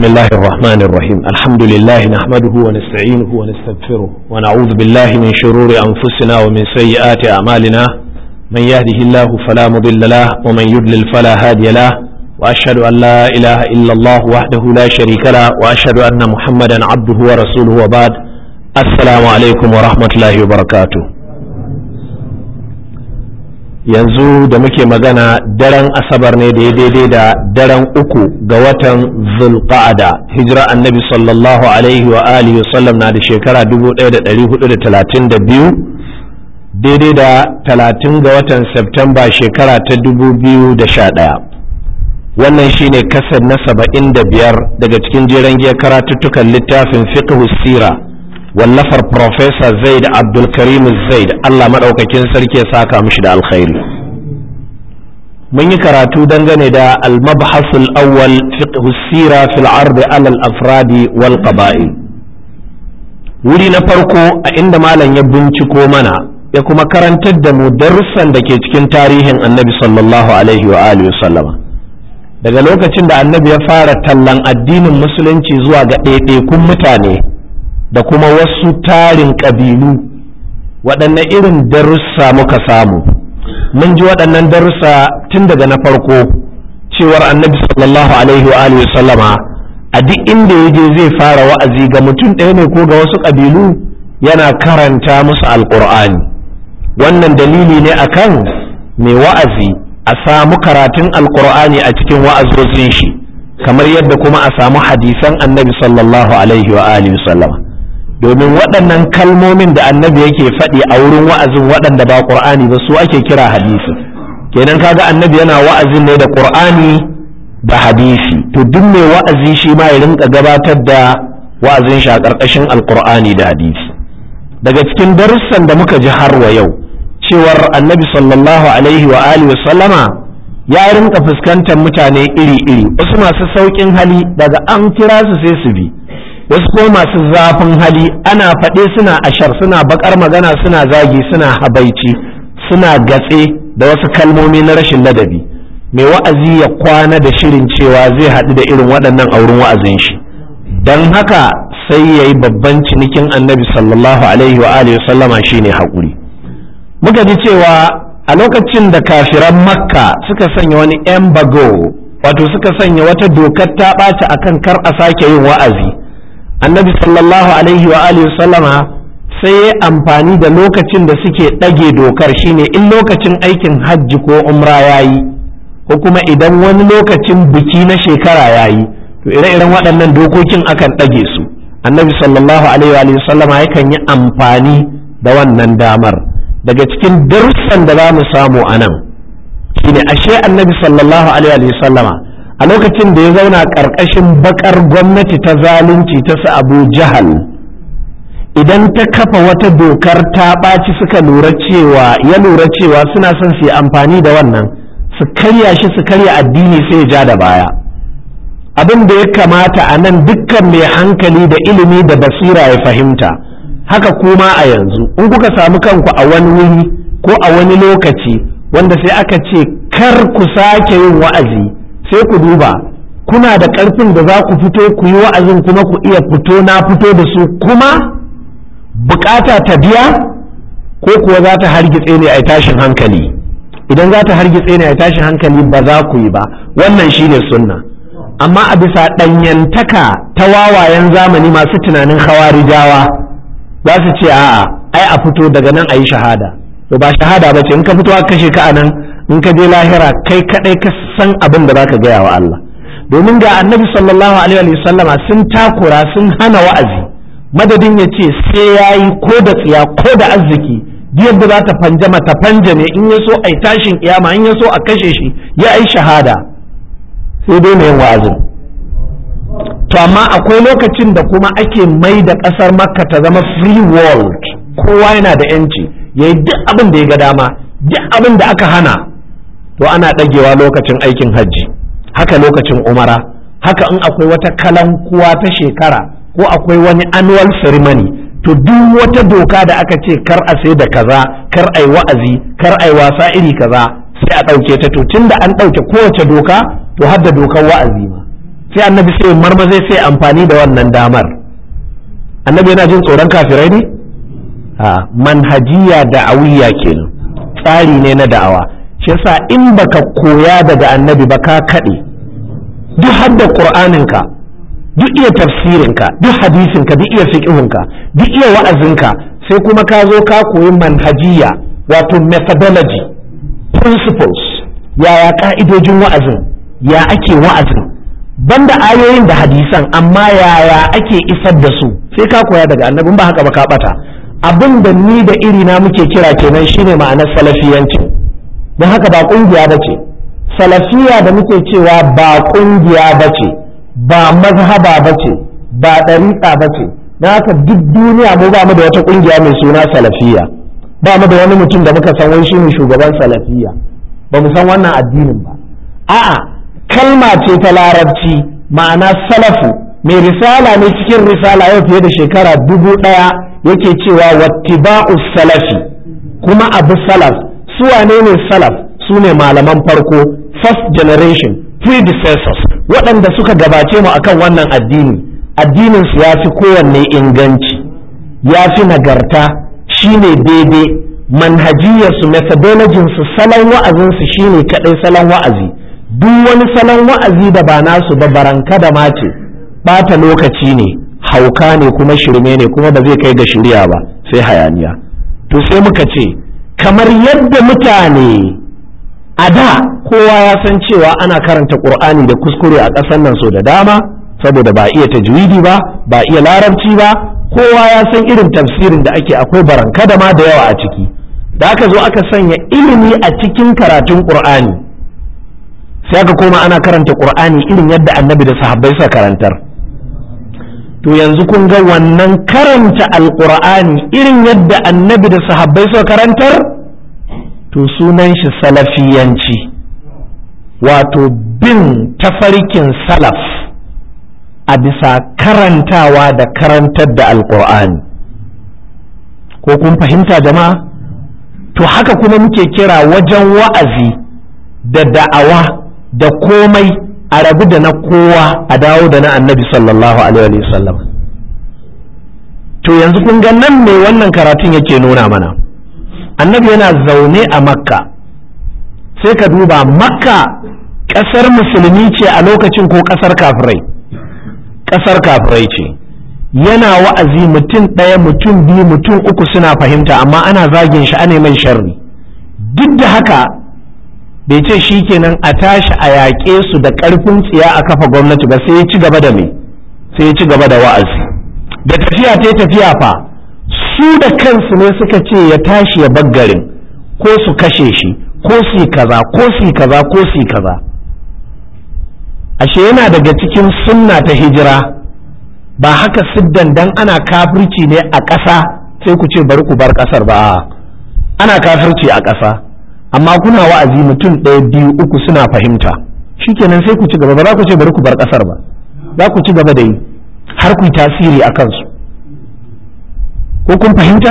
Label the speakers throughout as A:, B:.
A: بسم الله الرحمن الرحيم الحمد لله نحمده ونستعينه ونستغفره ونعوذ بالله من شرور أنفسنا ومن سيئات أعمالنا من يهده الله فلا مضل له ومن يضلل فلا هادي له وأشهد أن لا إله إلا الله وحده لا شريك له وأشهد أن محمدا عبده ورسوله وبعد السلام عليكم ورحمة الله وبركاته yanzu da muke magana daren asabar ne da ya daidai da daren uku ga watan zulqa'ada hijira annabi sallallahu alaihi wa alihi wasallam na da shekara 1432 daidai da 30 ga watan septemba shekara ta 2011 wannan shine kasar na 75 daga cikin jeren giyar karatuttukan littafin fiqh sira wallafar Profesa Zaid Abdulkarim Zaid Allah maɗaukakin sarki ya saka mishi da alkhairi. Mun yi karatu dangane da al-mabhasul awwal fiqh sira fil ard ala al-afradi wal qaba'il. Wuri na farko a inda malam ya binciko mana ya kuma karantar da mu darussan da ke cikin tarihin Annabi sallallahu alaihi wa alihi sallama. Daga lokacin da Annabi ya fara tallan addinin musulunci zuwa ga ɗaiɗaikun mutane da kuma wasu tarin ƙabilu waɗanne irin darussa muka samu mun ji waɗannan darussa tun daga na farko cewar annabi sallallahu alaihi wa alihi sallama a duk inda ya je zai fara wa'azi ga mutum ɗaya ne ko ga wasu ƙabilu yana karanta musu alƙur'ani wannan dalili ne akan mai wa'azi a samu karatun alƙur'ani a cikin wa'azozin shi kamar yadda kuma a samu hadisan annabi sallallahu alaihi wa alihi sallama domin waɗannan kalmomin da annabi yake faɗi a wurin wa'azin waɗanda ba ƙur'ani ba su ake kira hadisi kenan kaga annabi yana wa'azin ne da ƙur'ani da hadisi to duk mai wa'azi shi ma ya rinka gabatar da wa'azin shi a ƙarƙashin alƙur'ani da hadisi daga cikin darussan da muka ji har wa yau cewar annabi sallallahu alaihi wa alihi wa sallama ya rinka fuskantar mutane iri-iri wasu masu sauƙin hali daga an kira su sai su bi wasu ko masu zafin hali ana faɗe suna ashar suna bakar magana suna zagi suna habaici suna gatse da wasu kalmomi na rashin ladabi mai wa'azi ya kwana da shirin cewa zai haɗu da irin waɗannan a wurin wa'azin shi don haka sai ya yi babban cinikin annabi sallallahu alaihi wa alihi sallama shine haƙuri muka ji cewa a lokacin da kafiran makka suka sanya wani embargo wato suka sanya wata dokar ta ɓaci akan kar a sake yin wa'azi annabi sallallahu alaihi wa alihi sallama sai ya amfani da lokacin da suke ɗage dokar shine in lokacin aikin hajji ko umra ya yi ko kuma idan wani lokacin biki na shekara ya yi to ire-iren waɗannan dokokin akan ɗage su annabi sallallahu alaihi wa sallama yakan yi amfani da wannan damar daga cikin darussan da za mu samu a nan shine ashe annabi sallallahu alaihi wa sallama a lokacin da ya zauna ƙarƙashin bakar gwamnati ta zalunci ta su abu jahal idan ta kafa wata dokar ta ɓaci suka lura cewa ya lura cewa suna son su yi amfani da wannan su karya shi su karya addini sai ya ja da baya abin da ya kamata a nan dukkan mai hankali da ilimi da basira ya fahimta haka kuma a yanzu in kuka samu kanku a wani wuri ko a wani lokaci wanda sai aka ce kar ku sake yin wa'azi sai ku duba kuna da ƙarfin da za ku fito ku yi wa'azin kuma ku iya fito na fito da su kuma bukata ta biya ko kuwa za ta hargitse ne a tashin hankali idan za ta hargitse ne a tashin hankali ba za ku yi ba wannan shine sunna amma a bisa ɗanyantaka ta wawayen zamani masu tunanin hawarijawa za su ce a'a ai a fito daga nan a yi shahada to ba shahada ba ce in ka fito a kashe ka a nan in ka je lahira kai kadai ka san abin da zaka gaya wa Allah domin ga annabi sallallahu alaihi wa sallama sun takura sun hana wa'azi madadin ya ce sai yayi ko da tsiya ko da arziki yadda za ta fanjama ta fanjame in ya so a yi tashin kiyama in ya so a kashe shi ya yi shahada sai dai yin wa'azin to amma akwai lokacin da kuma ake mai da ƙasar makka ta zama free world kowa yana da yanci ya yi duk abin da ya ga dama duk abin da aka hana to ana ɗagewa lokacin aikin hajji haka lokacin umara haka in akwai wata kalankuwa ta shekara ko akwai wani annual ceremony to duk wata doka da aka ce kar a sai da kaza kar ai wa'azi kar ai wasa iri kaza sai a ɗauke ta to tunda an ɗauke kowace doka to har da dokar wa'azi ma sai annabi sai marma zai sai amfani da wannan damar annabi yana jin tsoron kafirai ne a manhajiya da'awiyya kenan tsari ne na da'awa shi yasa in baka koya daga annabi ba ka kaɗe duk hadda qur'aninka duk iya tafsirinka duk hadisinka duk iya fiqhunka duk iya wa'azinka sai kuma ka zo ka koyi manhajiya wato methodology principles yaya ka'idojin wa'azin ya ake wa'azin banda ayoyin da hadisan amma yaya ake isar da su sai ka koya daga annabin ba haka ba ka bata abin da ni da iri na muke kira kenan shine ma'anar salafiyanci don haka ba kungiya ba ce salafiya da muke cewa ba kungiya ba ce ba mazhaba ba ce ba ɗariƙa ba ce na haka duk duniya mu ba mu da wata kungiya mai suna salafiya ba mu da wani mutum da muka san wai shine shugaban salafiya ba mu san wannan addinin ba a'a kalma ce ta larabci ma'ana salafu mai risala ne cikin risala yau fiye da shekara dubu ɗaya yake cewa wattiba'u salafi kuma abu salaf su wane ne salaf su ne malaman farko first generation predecessors waɗanda suka gabace mu akan wannan addini addinin su ya fi kowanne inganci ya fi nagarta shine daidai manhajiyarsu methodologin su salon wa'azinsu shine kaɗai salon wa'azi duk wani salon wa'azi da ba nasu ba baranka da mace ɓata lokaci ne hauka ne kuma shirme ne kuma ba zai kai ga shirya ba sai hayaniya to sai muka ce kamar yadda mutane a da kowa ya san cewa ana karanta ƙur'ani da kuskure a ƙasar nan so da dama saboda ba iya tajwidi ba ba iya larabci ba kowa ya san irin tafsirin da ake akwai baranka da ma da yawa a ciki da aka zo aka sanya ilimi a cikin karatun ƙur'ani sai aka koma ana karanta ƙur'ani irin yadda annabi da sahabbai suka karantar to yanzu kun ga wannan karanta alƙur'ani irin yadda annabi da sahabbai suka karantar to sunan shi salafiyanci wato bin tafarkin salaf a bisa karantawa da karantar da alƙur'ani ko kun fahimta jama'a to haka kuma muke kira wajen wa'azi da da'awa da komai a rabu da na kowa a dawo da na annabi sallallahu alaihi wasallam to yanzu kun ga nan ne wannan karatun yake nuna mana annabi yana zaune a makka sai ka duba makka ƙasar musulmi ce a lokacin ko ƙasar kafirai ƙasar kafirai ce yana wa'azi mutum ɗaya mutum biyu mutum uku suna fahimta amma ana zagin shi ana mai sharri duk da haka bai ce shi kenan a tashi a yaƙe su da ƙarfin tsiya a kafa gwamnati ba sai ya ci gaba da me sai ya ci gaba da wa'azi da tafiya ta tafiya fa su da kansu ne suka ce ya tashi ya baggarin ko su kashe shi ko su yi kaza ko su yi kaza ko su yi kaza ashe yana daga cikin sunna ta hijira ba haka siddan dan ana kafirci ne a ƙasa sai ku ce bari ku bar ƙasar ba ana kafirci a ƙasa amma kuna wa'azi mutum ɗaya biyu uku suna fahimta shikenan sai ku ci gaba ba za ku ce bari ku bar ƙasar ba za ku ci gaba da yi har ku yi tasiri a kansu ko kun fahimta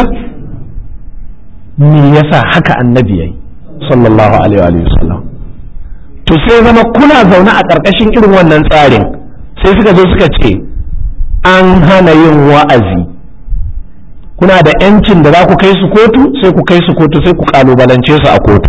A: me yasa haka annabi yayi sallallahu alaihi wa sallam to sai zama kuna zaune a ƙarƙashin irin wannan tsarin sai suka zo suka ce an hana yin wa'azi kuna da yancin da za ku kai su kotu sai ku kai su kotu sai ku kalubalance su a kotu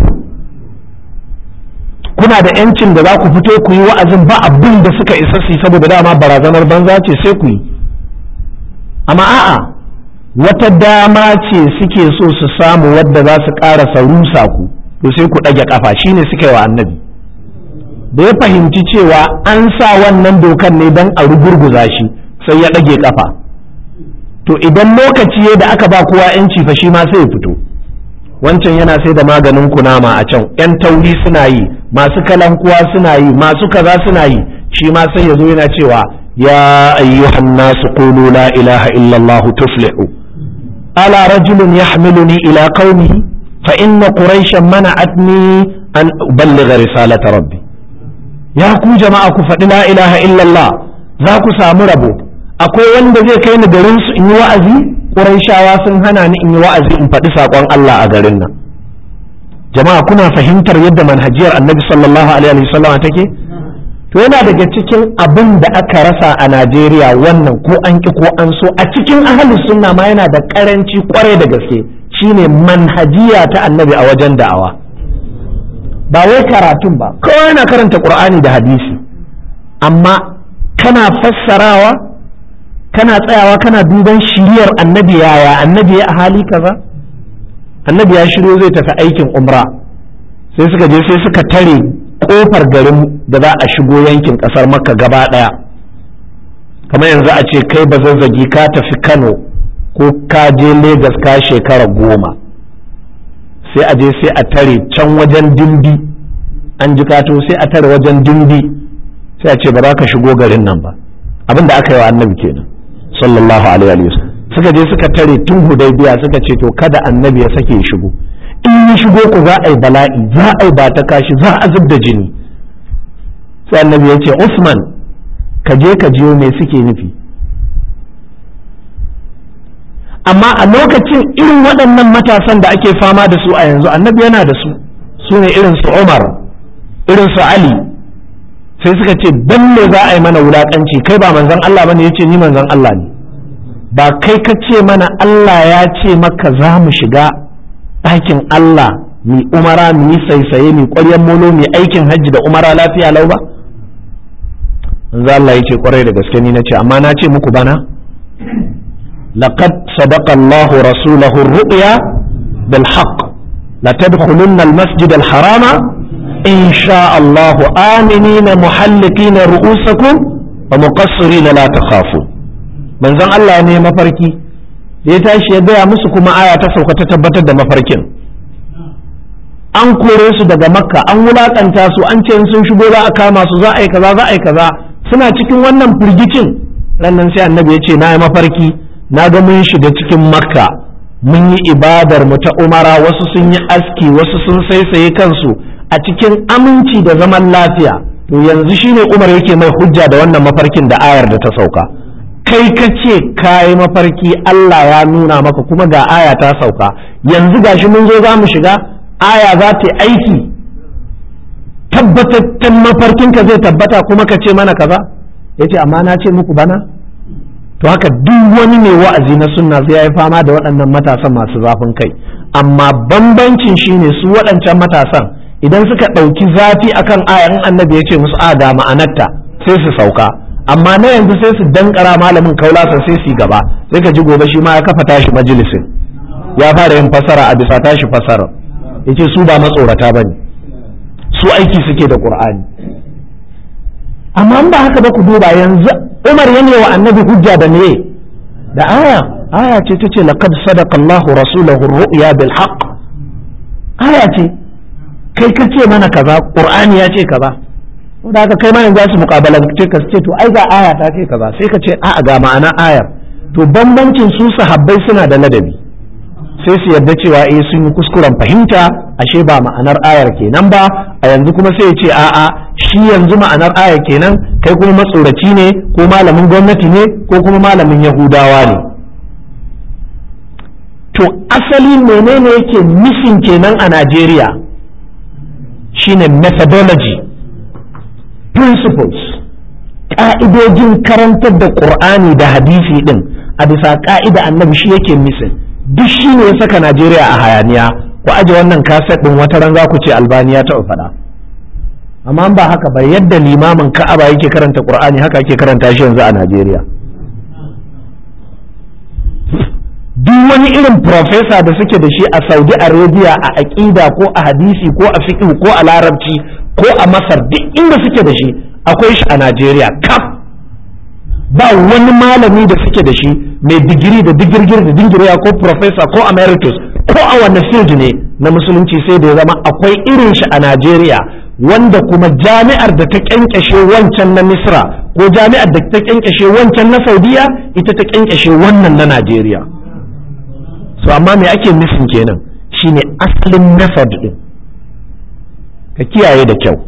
A: kuna da yancin da za ku fito ku yi wa'azin ba abin da suka isa su saboda dama barazanar banza ce sai ku yi amma a'a wata dama ce suke so su samu wadda za su ƙarasa rusa ku to sai ku ɗage ƙafa shine suka yi wa annabi da ya fahimci cewa an sa wannan dokan ne don a rugurguza shi sai ya ɗage ƙafa to idan lokaci da aka ba kowa yanci fa shi ma sai ya fito wancan yana sai da maganin kunama a can yan tauri suna yi masu kalankuwa suna yi masu kaza suna yi shi ma sai ya zo yana cewa ya ayyuhan nasu qulu la ilaha illallah tuflihu ala rajulun yahmiluni ila qaumihi fa inna quraishan mana'atni an uballigha risalata rabbi ya ku jama'a ku faɗi la ilaha illallah za ku samu rabo akwai wanda zai kai ni garin su in yi wa'azi Qurayshawa sun hana ni in yi wa'azi in faɗi saƙon Allah a garin nan jama'a kuna fahimtar yadda manhajiyar annabi sallallahu alaihi wasallam take to yana daga cikin abin da aka rasa a Najeriya wannan ko an ki ko an so a cikin ahalus sunna ma yana da karanci kwarai da gaske shine manhajiya ta annabi a wajen da'awa ba wai karatun ba kawai yana karanta qur'ani da hadisi amma kana fassarawa kana tsayawa kana duban shiriyar annabi yaya annabi ya a hali kaza annabi ya shiryo zai tafi aikin umra sai suka je sai suka tare kofar garin da za a shigo yankin kasar makka gaba daya kamar yanzu a ce kai ba zazzagi ka tafi kano ko ka je Legas ka shekara goma sai a je sai a tare can wajen dimbi an ji kato sai a tare wajen dimbi sai a ce ba za ka shigo garin nan ba abin da aka yi wa annabi kenan sallallahu alaihi wa suka je suka tare tun hudaybiya suka ce to kada annabi ya sake shigo in ya shigo ku za a yi bala'i za a yi ba ta kashi za a zub da jini sai annabi ya ce Usman ka je ka jiyo me suke nufi amma a lokacin irin waɗannan matasan da ake fama da su a yanzu annabi yana da su su ne irin su Umar irin su Ali sai suka ce dan me za a yi mana wulakanci kai ba manzon Allah bane yace ni manzon Allah ne ba kai ka ce mana Allah ya ce maka za mu shiga ɗakin Allah mi umara mi yi saisaye mi ƙwaryen molo mi aikin hajji da umara lafiya lau ba manzo Allah ya ce ƙwarai da gaske ni na ce amma na ce muku bana laqad sadaqa Allah rasulahu ar-ru'ya bil haqq la tadkhulunna al-masjid al-harama in sha Allah aminina muhallikina ru'usakum wa muqassirina la takhafun manzon Allah ne mafarki da ya tashi ya gaya musu kuma aya ta sauka ta tabbatar da mafarkin an kore su daga makka an wulakanta su an ce sun shigo za a kama su za a yi kaza za a yi kaza suna cikin wannan firgicin rannan sai annabi ya ce na yi mafarki na ga mun shiga cikin makka mun yi ibadar mu ta umara wasu sun yi aski wasu sun saisaye kansu a cikin aminci da zaman lafiya to yanzu shine umar yake mai hujja da wannan mafarkin da ayar da ta sauka kai ka ce ka yi mafarki Allah ya nuna maka kuma ga aya ta sauka yanzu gashi mun zo za mu shiga aya za ta aiki tabbatattun mafarkinka zai tabbata kuma ka ce mana kaza ya ce amma na ce muku bana to haka duk wani mai wa'azi na sunna sai ya yi fama da waɗannan matasan masu zafin kai amma bambancin shine su waɗancan matasan idan suka ɗauki zafi akan ayan annabi ya ce musu a ga ma'anarta sai su sauka amma na yanzu sai su dankara malamin kaulasa sai su gaba sai ka ji gobe shi ma ya kafa tashi majalisin ya fara yin fasara a bisa tashi fasara yace su ba matsorata bane su aiki suke da qur'ani amma ba haka ba ku duba yanzu Umar ya wa annabi hujja da me da aya aya ce tace laqad sadaqa Allahu rasulahu ar-ru'ya bil haqq aya ce kai ka ce mana kaza qur'ani ya ce kaza da haka kai ma yanzu za su mukabalance ka ce to ai ga aya ta ce kaza sai ka ce a'a ga ma'ana ayar to bambancin su sahabbai suna da ladabi sai su yarda cewa eh sun yi kuskuren fahimta ashe ba ma'anar ayar kenan ba a yanzu kuma sai ya ce a'a shi yanzu ma'anar ayar kenan kai kuma matsoraci ne ko malamin gwamnati ne ko kuma malamin yahudawa ne to asali menene yake missing kenan a Najeriya shine methodology principles ƙa'idojin karantar da ƙur'ani da hadisi ɗin a bisa ƙa'ida annabi shi yake misin duk shi ne ya saka najeriya a hayaniya ku aje wannan kaset ɗin wata ran za ku ce albaniya ta faɗa amma ba haka ba yadda limamin ka'aba yake karanta ƙur'ani haka ake karanta shi yanzu a najeriya duk wani irin profesa da suke da shi a saudi arabia a aƙida ko a hadisi ko a fiqh ko a larabci ko a masar duk inda suke da shi akwai shi a najeriya kaf ba wani malami da suke da shi mai digiri da digirgir da dingiriya ko profesa ko emeritus ko a wani field ne na musulunci sai da ya zama akwai irin shi a najeriya wanda kuma jami'ar da ta kyankyashe wancan na misra ko jami'ar da ta kyankyashe wancan na saudiya ita ta kyankyashe wannan na najeriya so amma me ake nufin kenan shine asalin method din ka kiyaye da kyau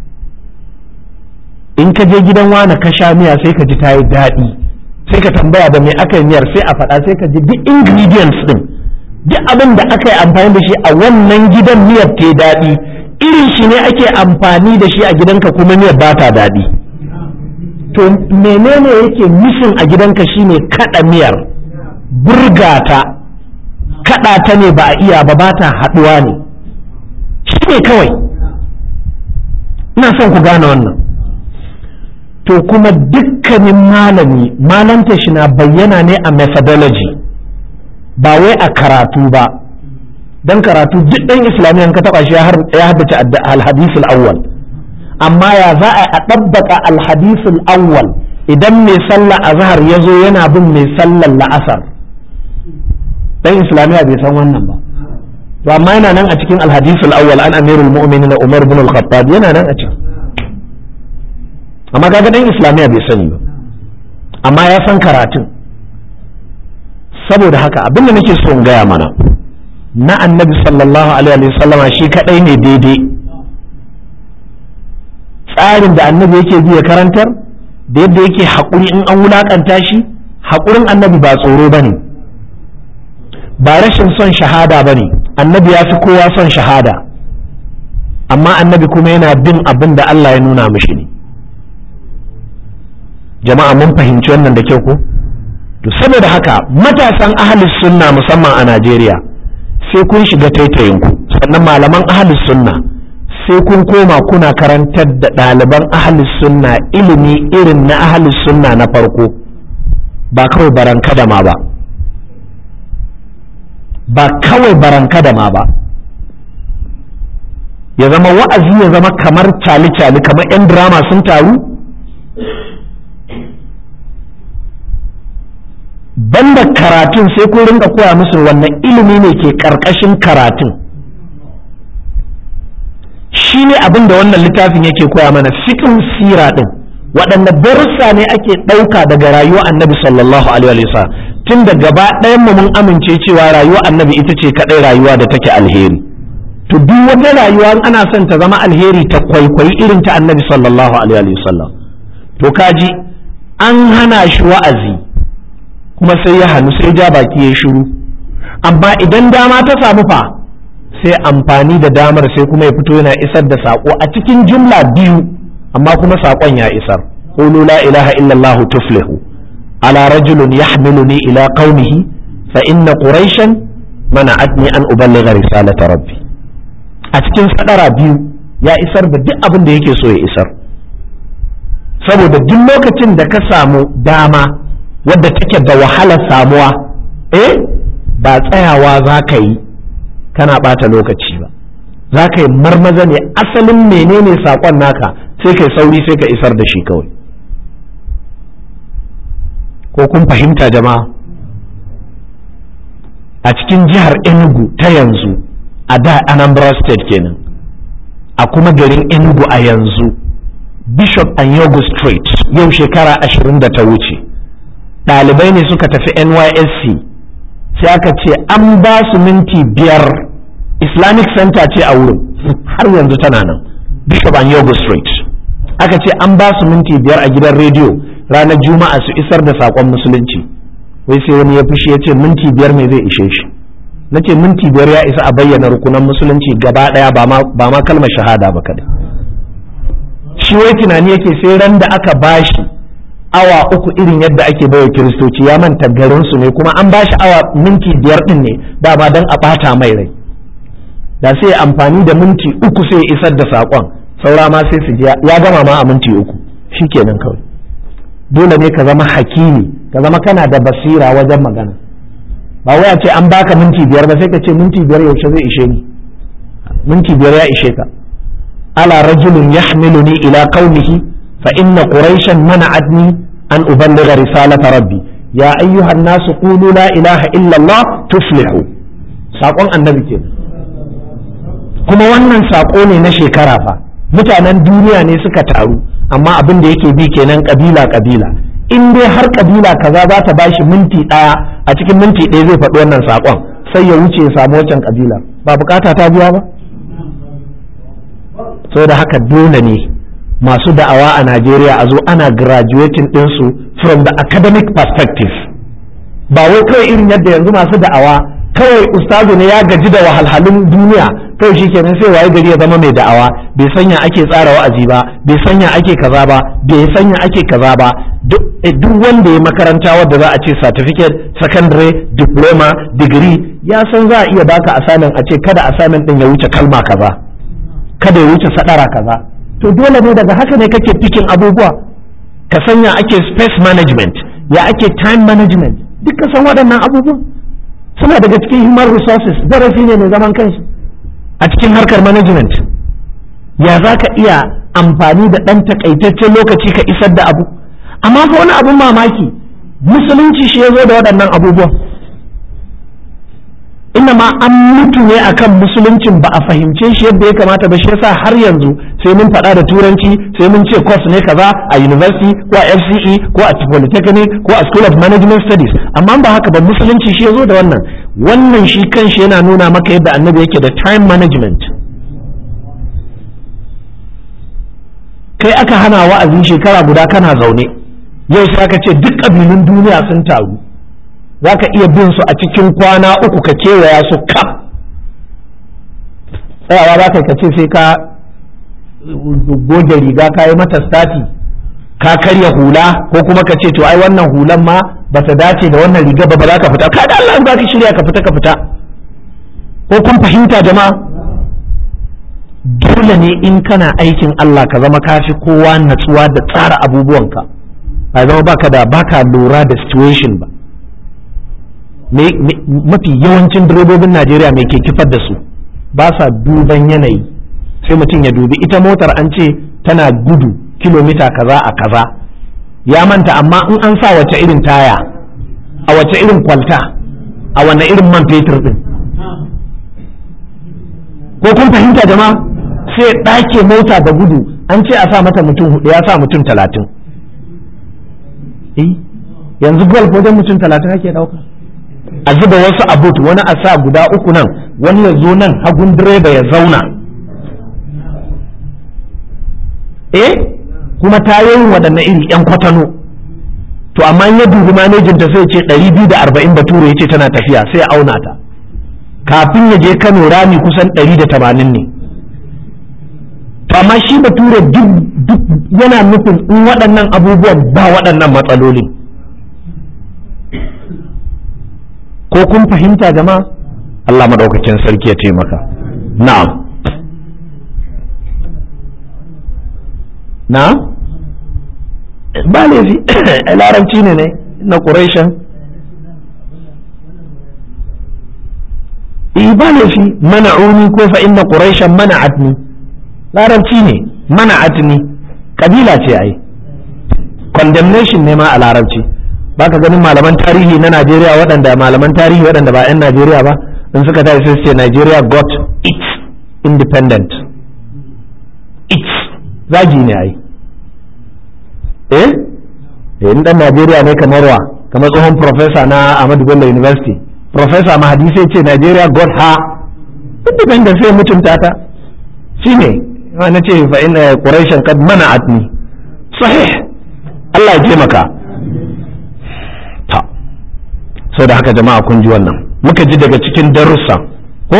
A: in ka je gidan wani ka sha miya sai ka ji ta yi daɗi sai ka tambaya da me aka yi miyar sai a faɗa sai ka ji duk ingredients din duk abin da aka yi amfani da shi a wannan gidan miyar ta daɗi irin shi ne ake amfani da shi a gidanka kuma miyar ba ta daɗi to menene yake mishin a gidanka shine kaɗa miyar burgata kaɗa ta ne ba a iya ba ba ta haɗuwa ne shi ne kawai ina son ku gane wannan to kuma dukkanin malami malanta shi na bayyana ne a methodology ba wai a karatu ba dan karatu duk ɗan islamiyan ka taɓa shi ya haddace alhadisul awwal amma ya za a ɗabbaka alhadisul awwal idan mai sallah azhar ya zo yana bin mai sallar la'asar dan islamiya bai san wannan ba to amma yana nan a cikin alhadisul awwal an amirul mu'minin umar bin al-khattab yana nan a cikin amma kaga dan islamiya bai sani ba amma ya san karatun saboda haka abin da nake so in gaya mana na annabi sallallahu alaihi wasallama shi kadai ne daidai tsarin da annabi yake bi ya karantar da yadda yake haƙuri in an wulaƙanta shi haƙurin annabi ba tsoro ba ne ba rashin son shahada ba ne annabi ya fi kowa son shahada amma annabi kuma yana bin abin da Allah ya nuna mishi ne jama'a mun fahimci wannan da kyau ko to saboda haka matasan ahlus sunna musamman a Najeriya sai kun shiga taitayinku sannan malaman ahlus sunna sai kun koma kuna karantar da ɗaliban ahlus sunna ilimi irin na ahlus sunna na farko ba kawai baranka da ma ba ba kawai baranka da ma ba ya zama wa'azi ya zama kamar cali-cali kamar 'yan drama sun taru banda karatun sai kun rinka koya musu wannan ilimi ne ke karkashin karatun shi ne abin da wannan littafin yake koya mana fikin sira din waɗanne darussa ne ake ɗauka daga rayuwar annabi sallallahu alaihi wa tun da gaba ɗayan mu mun amince cewa rayuwar annabi ita ce kaɗai rayuwa da take alheri to duk wata rayuwa ana son ta zama alheri ta kwaikwayi irin ta annabi sallallahu alaihi wa sallam to kaji an hana shi wa'azi kuma sai ya hannu sai ja baki ya shiru amma idan dama ta samu fa sai amfani da damar sai kuma ya fito yana isar da saƙo a cikin jumla biyu amma kuma saƙon ya isar qulu la ilaha illallah tuflihu ala rajulun yahmiluni ila qaumihi fa inna quraishan mana'atni an uballigha risalata rabbi a cikin sadara biyu ya isar da duk abin da yake so ya isar saboda duk lokacin da ka samu dama wadda take da wahalar samuwa eh ba tsayawa za ka yi kana ɓata lokaci ba za ka yi marmaza ne asalin menene saƙon naka sai kai sauri sai ka isar da shi kawai ko kun fahimta jama'a a cikin jihar enugu ta yanzu a da anambra state kenan a kuma garin enugu a yanzu bishop anyogu street yau shekara ashirin da ta wuce ɗalibai ne suka tafi nysc sai aka ce an ba su minti biyar islamic center ce a wurin har yanzu tana nan bishop and yogo street aka ce an ba su minti biyar a gidan rediyo ranar juma'a su isar da saƙon musulunci wai sai wani ya fushi ya ce minti biyar me zai ishe shi na ce minti biyar ya isa a bayyana rukunan musulunci gaba ɗaya ba ma kalmar shahada ba kadai shi wai tunani yake sai ran da aka bashi awa uku irin yadda ake baiwa kiristoci ya manta garinsu ne kuma an bashi awa minti biyar din ne dama don a ɓata mai rai da sai amfani da minti uku sai isar da saƙon saura ma sai su ya gama ma a minti uku shikenan kawai dole ne ka zama hakimi ka zama kana da basira wajen magana ba wai a ce an baka minti biyar ba sai ka ce minti biyar yaushe zai ishe ni minti biyar ya ishe ka ala rajulun yahmiluni ila qaumihi fa inna quraishan mana'atni an uballigha risalata rabbi ya ayyuhan nasu qulu la ilaha illa allah tuflihu saƙon annabi kenan kuma wannan saƙo ne na shekara fa mutanen duniya ne suka taru amma abin da yake bi kenan kabila kabila in dai har kabila kaza za ta bashi minti ɗaya a cikin minti ɗaya zai faɗi wannan saƙon sai ya wuce ya samu wancan kabila ba bukata ta biya ba da haka dole ne masu da'awa a Najeriya a zo ana graduating ɗinsu from the academic perspective ba wai kawai irin yadda yanzu masu da'awa kawai ustazu ne ya gaji da wahalhalun duniya kawai shi kenan sai waye gari ya zama mai da'awa bai sanya ake tsara wa'azi ba bai sanya ake kaza ba bai sanya ake kaza ba duk wanda ya makaranta wadda za a ce certificate secondary diploma degree ya san za a iya baka assignment a ce kada assignment din ya wuce kalma kaza kada ya wuce sadara kaza to dole ne daga haka ne kake fikin abubuwa ka sanya ake space management ya ake time management duk ka san waɗannan abubuwan suna daga cikin human resources darasi ne mai zaman kanshi a cikin harkar management ya za ka iya amfani da ɗan takaitaccen lokaci ka isar da abu amma fa wani abun mamaki musulunci shi ya zo da waɗannan abubuwan inna ma an mutu ne akan musuluncin ba a fahimce shi yadda ya kamata ba shi yasa har yanzu sai mun faɗa da turanci sai mun ce course ne kaza a university ko a FCE ko a polytechnic ko a school of management studies amma ba haka ba musulunci shi ya zo da wannan wannan shi kanshi yana nuna maka yadda annabi yake da time management kai aka hana wa'azi shekara guda kana zaune yau sai aka ce duk ƙabilun duniya sun taru za ka iya bin su a cikin kwana uku ka kewaya su kaf tsayawa za ka ce sai ka goge riga ka yi mata stati ka karya hula ko kuma ka ce to ai wannan hulan ma ba ta dace da wannan riga ba ba za ka fita ka da Allah za ka shirya ka fita ka fita ko kun fahimta jama'a dole ne in kana aikin Allah ka zama kafi kowa natsuwa da tsara abubuwanka a zama baka da baka lura da situation ba mafi yawancin direbobin Najeriya mai ke kifar da su ba sa duban yanayi sai mutum ya dubi ita motar an ce tana gudu kilomita kaza a kaza ya manta amma in an sa wace irin taya a wace irin kwalta a wane irin man fetur din ko kun fahimta jama'a sai ɗake mota da gudu an ce a sa mata mutum hudu ya sa mutum talatin yanzu golf wajen mutum talatin ake ɗauka a zuba wasu a boot wani a sa guda uku nan wani ya zo nan hagun direba ya zauna eh kuma tayoyin waɗanne iri yan kwatano to amma ya dubi manejinta sai ce 240 bature ya ce tana tafiya sai ya auna ta kafin ya je kano rami kusan 180 ne to amma shi bature duk yana nufin in waɗannan abubuwan ba waɗannan matsalolin ko kun fahimta jama'a Allah maɗaukakin sarki ya taimaka na'am na ba laifi larabci ne ne na ƙuraishan ba laifi mana'uni ko fa inna ƙuraishan mana'atni larabci ne mana'atni kabila ce ai condemnation ne ma a larabci baka ganin malaman tarihi na Najeriya waɗanda malaman tarihi waɗanda ba 'yan Najeriya ba in suka tashi sai ce Nigeria got its independent its zagi ne ai eh eh in dan Najeriya ne kamar wa kamar tsohon professor na Ahmadu Bello University professor Mahadi sai ce Nigeria got her independent sai mutunta ta shine na ce fa inna quraishan kad mana'atni sahih Allah ya taimaka sau da haka jama'a kun ji wannan muka ji daga cikin darussa ko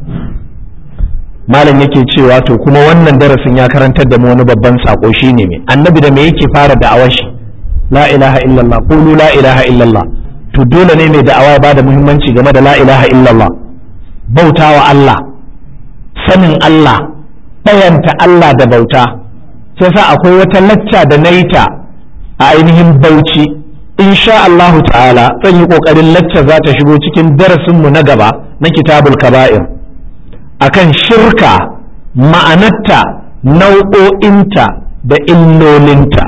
A: malam yake cewa to kuma wannan darasin ya karantar da mu wani babban sako shine me annabi da me yake fara da'awar shi la ilaha illallah qulu la ilaha illallah to dole ne mai da'awa ya bada muhimmanci game da la ilaha illallah bautawa Allah sanin Allah bayanta Allah da bauta sai sa akwai wata lacca da naita a ainihin bauchi insha Allah ta'ala zan yi kokarin lacca za ta shigo cikin darasinmu na gaba na kitabul kaba'ir akan shirka ma'anarta nau'o'inta da illolinta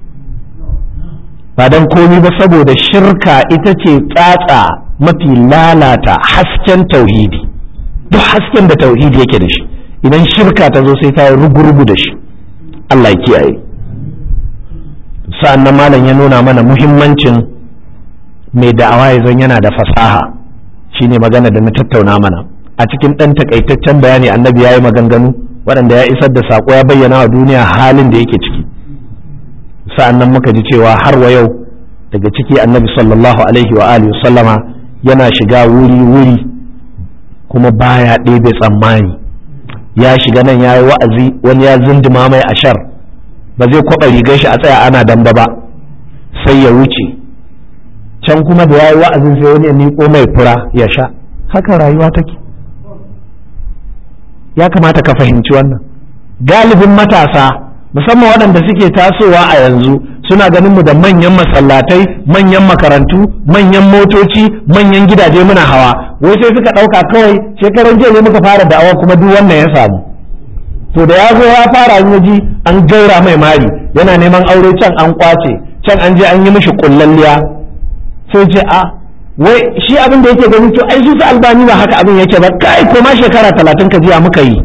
A: ba don komi ba saboda shirka ita ce tsatsa mafi lalata hasken tauhidi duk hasken da tauhidi yake da shi idan shirka ta zo sai ta yi rugu-rugu da shi Allah ya kiyaye sa'an nan malam ya nuna mana muhimmancin mai da'awa ya zan yana da fasaha shine magana da na tattauna mana a cikin ɗan takaitaccen bayani annabi ya yi maganganu waɗanda ya isar da saƙo ya bayyana wa duniya halin da yake ciki sa'an nan muka ji cewa har wa yau daga ciki annabi sallallahu alaihi wa alihi sallama yana shiga wuri-wuri kuma baya ɗebe tsammani ya shiga nan ya yi wa'azi wani ya zindima mai ashar ba zai kwaɓa rigar shi a tsaya ana damba ba sai ya wuce can kuma da ya yi wa'azin sai wani ya miƙo mai fura ya sha haka rayuwa take ya kamata ka fahimci wannan galibin matasa musamman waɗanda suke tasowa a yanzu suna ganin mu da manyan masallatai manyan makarantu manyan motoci manyan gidaje muna hawa wai sai suka ɗauka kawai shekaran jiya ne muka fara da'awa kuma duk wannan ya samu to da ya zo ya fara yin ji an gaura mai mari yana neman aure can an kwace can an je an yi mishi kullalliya sai ce a wai shi abin da yake gani to ai su su albani ba haka abin yake ba kai ko ma shekara talatin ka jiya muka yi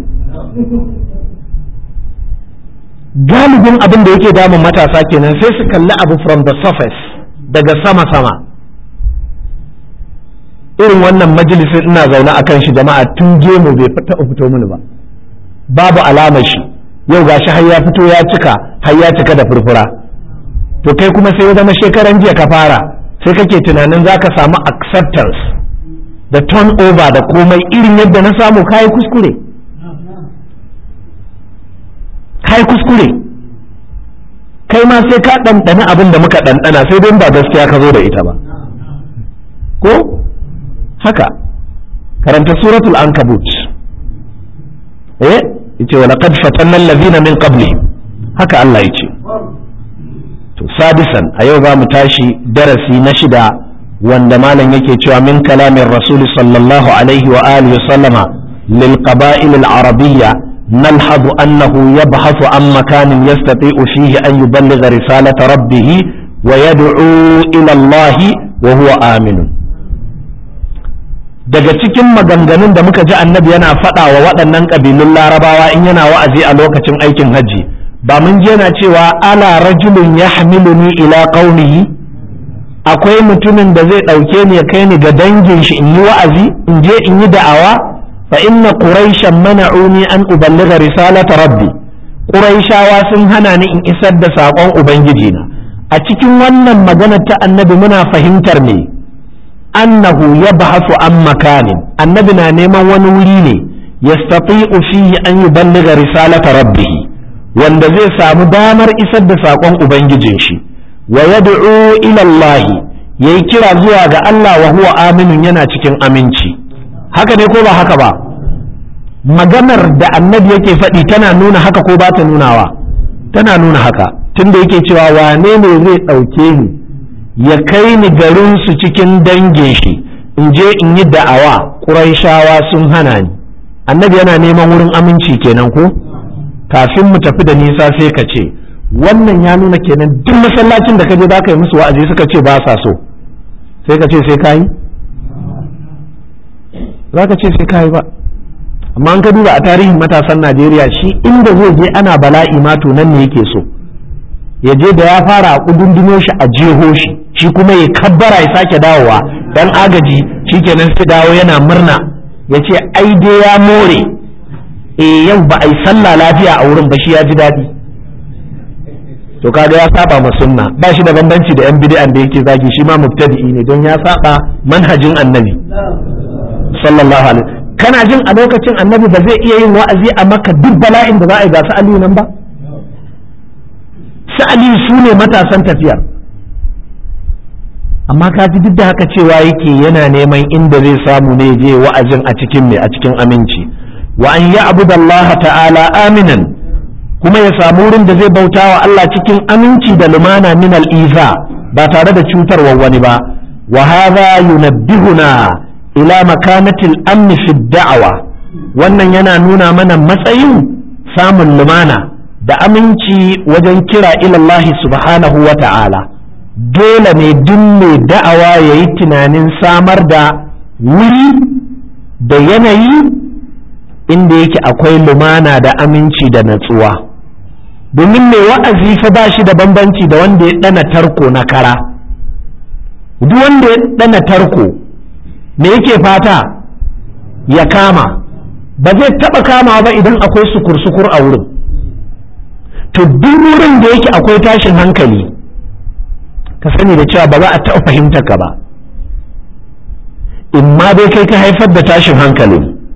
A: galibin abin da yake damun matasa kenan sai su kalli abu from the surface daga sama-sama irin wannan majalisin ina zaune a kan shi jama'a tun gemu bai taɓa fito mini ba babu alamar shi yau gashi har ya fito ya cika har ya cika da furfura to kai kuma sai ya zama shekaran jiya ka fara sai kake tunanin za ka samu acceptance da turnover da komai irin yadda na samu kayi kuskure kai kuskure kai ma sai ka ɗanɗana abin da muka ɗanɗana sai dai ba gaskiya ka zo da ita ba ko haka karanta suratul ankabut eh yace wa laqad fatanna allazina min qabli haka Allah yace to sadisan a yau za mu tashi darasi na shida wanda malam yake cewa min kalamin rasul sallallahu alaihi wa alihi wa sallama lil qaba'il al arabiyya نلحظ أنه يبحث عن مكان يستطيع فيه أن يبلغ رسالة ربه ويدعو إلى الله وهو آمن daga cikin maganganun da muka ji annabi yana faɗa wa waɗannan ƙabilun larabawa in yana wa'azi a lokacin aikin hajji ba mun ji yana cewa ala rajulun ya hamiluni ila qaumihi akwai mutumin da zai ɗauke ni ya kai ni ga dangin shi in yi wa'azi in je in yi da'awa فإن قريشا منعوني أن أبلغ رسالة ربي قريشاوا sun hana ni in isar da saƙon Ubangijina a cikin wannan magana ta annabi muna fahimtar me annahu ya bahasu an makanin annabi na neman wani wuri ne yastati'u fihi an yuballigha risalata rabbih wanda zai samu damar isar da saƙon Ubangijin shi wa yad'u ila Allah yayi kira zuwa ga Allah wa huwa aminun yana cikin aminci haka ne ko ba haka ba maganar da annabi yake faɗi tana nuna haka ko ba ta nunawa tana nuna haka tunda yake cewa wane ne zai ɗauke ni ya kai ni garin su cikin dangin shi in je in yi da'awa ƙuraishawa sun hana ni annabi yana neman wurin aminci kenan ko kafin mu tafi da nisa sai ka ce wannan ya nuna kenan duk masallacin da ka je za ka yi musu wa'azi suka ce ba sa so sai ka ce sai ka yi za ka ce sai ka yi ba amma an ka duba a tarihin matasan najeriya shi inda zai je ana bala'i ma to nan ne yake so ya je da ya fara a kudundunyo shi a jeho shi shi kuma ya kabbara ya sake dawowa dan agaji shikenan sai dawo yana murna ya ce ai dai ya more eh yau ba a yi sallah lafiya a wurin ba shi ya ji daɗi to kaga ya saba ma sunna ba shi da bambanci da yan bid'an da yake zagi shi ma mubtadi'i ne don ya saba manhajin annabi sallallahu alaihi kana jin a lokacin annabi ba zai iya yin wa'azi a maka duk bala'in da za a yi ga su aliyu nan ba su aliyu su ne matasan tafiyar amma ka ji duk da haka cewa yake yana neman inda zai samu ne je wa'azin a cikin mai a cikin aminci wa an ya abu ta'ala aminan kuma ya samu wurin da zai bauta wa Allah cikin aminci da lumana min al'iza ba tare da cutarwa wani ba wa hadha yunabbihuna ila makanatil amni fi da'awa wannan yana nuna mana matsayin samun lumana da aminci wajen kira ilallahi subhanahu wa ta'ala dole ne duk mai da'awa ya yi tunanin samar da wuri da yanayi inda yake akwai lumana da aminci da natsuwa domin mai wa'azi fa ba shi da bambanci da wanda ya ɗana tarko na kara duk wanda ya ɗana tarko me yake fata ya kama ba zai taɓa kama ba idan akwai sukur-sukur a wurin to duk wurin da yake akwai tashin hankali ka sani da cewa ba za a taɓa fahimtar ka ba in ma dai kai ka haifar da tashin hankalin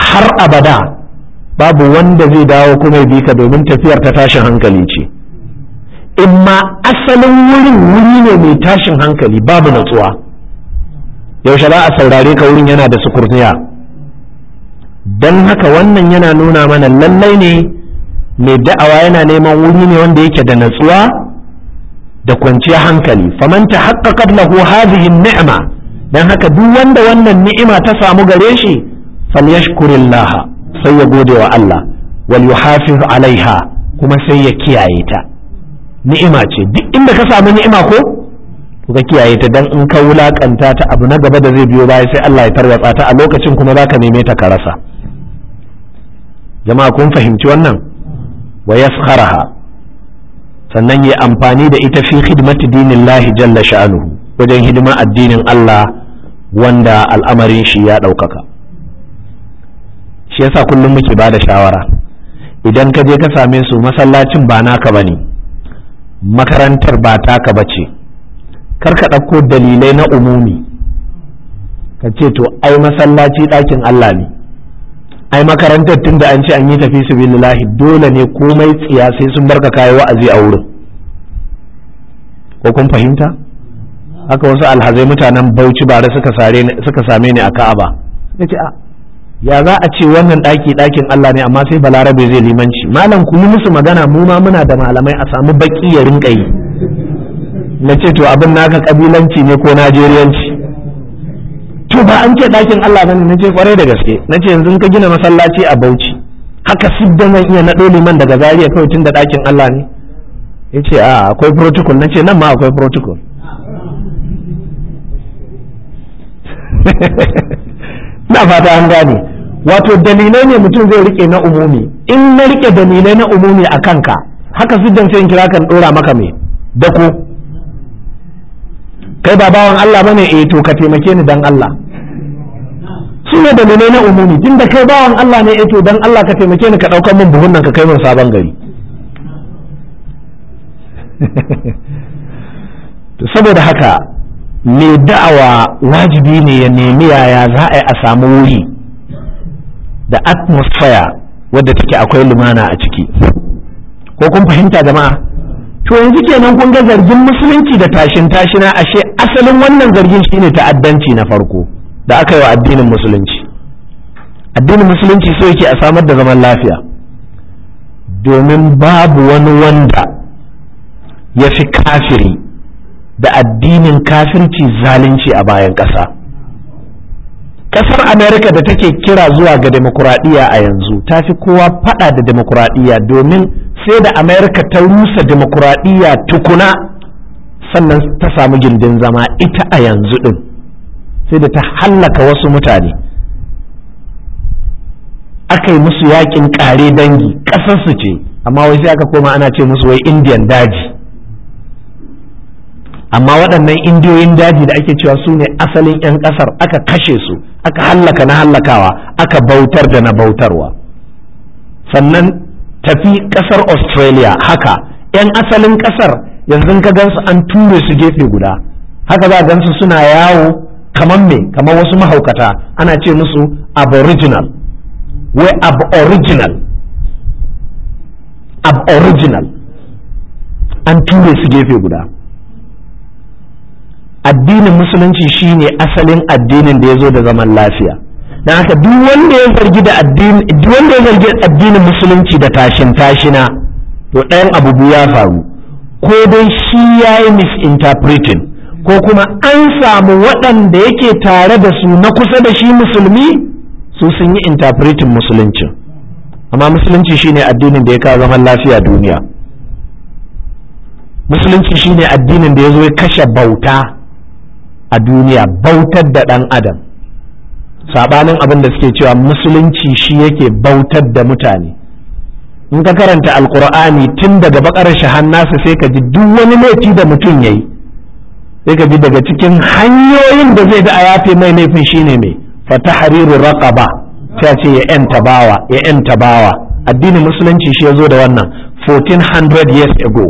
A: har abada babu wanda zai dawo kuma ya bi ka domin tafiyar ta tashin hankali ce in ma asalin wurin wuri ne mai tashin hankali babu natsuwa yaushe za a saurare ka wurin yana da sukurniya don haka wannan yana nuna mana lallai ne mai da'awa yana neman wuri ne wanda yake da natsuwa da kwanciyar hankali faman ta haƙaƙar lahu hadhihi ni'ma dan haka duk wanda wannan ni'ima ta samu gare shi falyashkurillaha sai ya gode wa Allah wal yuhafiz alaiha kuma sai ya kiyaye ta ni'ima ce duk inda ka samu ni'ima ko to ka kiyaye ta dan in ka wulakanta ta abu na gaba da zai biyo baya sai Allah ya tarwatsa ta a lokacin kuma zaka neme ta ka rasa jama'a kun fahimci wannan wa yaskharaha sannan yi amfani da ita fi khidmati dinillahi jalla sha'anuhu wajen hidima addinin Allah wanda al'amarin shi ya ɗaukaka shi yasa kullum muke ba da shawara idan ka je ka same su masallacin ba naka ba ne makarantar ba taka ba ce kar ka ɗauko dalilai na umumi ka ce to ai masallaci ɗakin Allah ne ai makarantar tun da an ce an yi tafi su dole ne komai tsiya sai sun barka kayi wa'azi a wurin ko kun fahimta haka wasu alhazai mutanen bauchi bare suka same ni a ka'aba suka ce a ya za a ce wannan ɗaki ɗakin Allah ne amma sai balarabe zai limanci malam ku yi musu magana mu ma muna da malamai a samu baki ya rinka yi na ce to abin naka kabilanci ne ko najeriyanci to ba an ce ɗakin Allah bane na ce kwarai da gaske na ce yanzu ka gina masallaci a bauchi haka siddan zan iya naɗo liman daga zariya kawai tun da ɗakin Allah ne ya ce a akwai protocol na ce nan ma akwai protocol na fata an gane wato dalilai ne mutum zai rike na umumi in na rike dalilai na umumi a kanka haka siddan sai in kira kan dora maka me dako kai ba bawan Allah bane eh to ka taimake ni dan Allah su ne dalilai na umumi tunda kai bawan Allah ne eh to dan Allah ka taimake ni ka daukar min buhun nan ka kai min sabon gari to saboda haka mai da'awa wajibi ne ya nemi yaya za a yi a samu wuri da atmosphere wadda take akwai lumana a ciki ko kun fahimta jama'a to yanzu kenan kun ga zargin musulunci da tashin tashina ashe asalin wannan zargin shine ta'addanci na farko da aka yi wa addinin musulunci addinin musulunci so yake a samar da zaman lafiya domin babu wani wanda ya fi kafiri da addinin kafirci zalunci a bayan ƙasa. ƙasar amerika da take kira zuwa ga demokuraɗiyya a yanzu ta fi kowa faɗa da demokuraɗiyya domin sai da amerika ta rusa demokuraɗiyya tukuna sannan ta samu gindin zama ita a yanzu ɗin sai da ta hallaka wasu mutane aka yi musu yakin ƙare dangi ƙasarsu ce amma wai sai aka koma ana ce musu wai indiyan daji amma waɗannan indiyoyin daji da ake cewa su ne asalin 'yan ƙasar aka kashe su aka hallaka na hallakawa aka bautar da na bautarwa sannan tafi ƙasar australia haka 'yan asalin ƙasar yanzu ka gansu an ture su gefe guda haka za gansu suna yawo kamar me kamar wasu mahaukata ana ce musu aboriginal wai aboriginal aboriginal an ture su gefe guda addinin musulunci shine asalin addinin da ya zo da zaman lafiya don haka duk wanda ya zargi da addini duk wanda ya zargi addinin musulunci da tashin tashina to ɗayan abu biyu ya faru ko dai shi ya yi misinterpreting ko kuma an samu waɗanda yake tare da su na kusa da shi musulmi su sun yi interpreting musulunci amma musulunci shine addinin da ya kawo zaman lafiya duniya musulunci shine addinin da ya zo ya kashe bauta a duniya bautar da ɗan adam saɓanin abin da suke cewa musulunci shi yake bautar da mutane in ka karanta alkur'ani tun daga bakar shahannasa sai ka ji duk wani laifi da mutum ya yi sai ka ji daga cikin hanyoyin da zai ga a yafe mai laifin shine mai fata hariru raqaba sai ce ya yan tabawa ya yan tabawa addinin musulunci shi ya zo da wannan 1400 years ago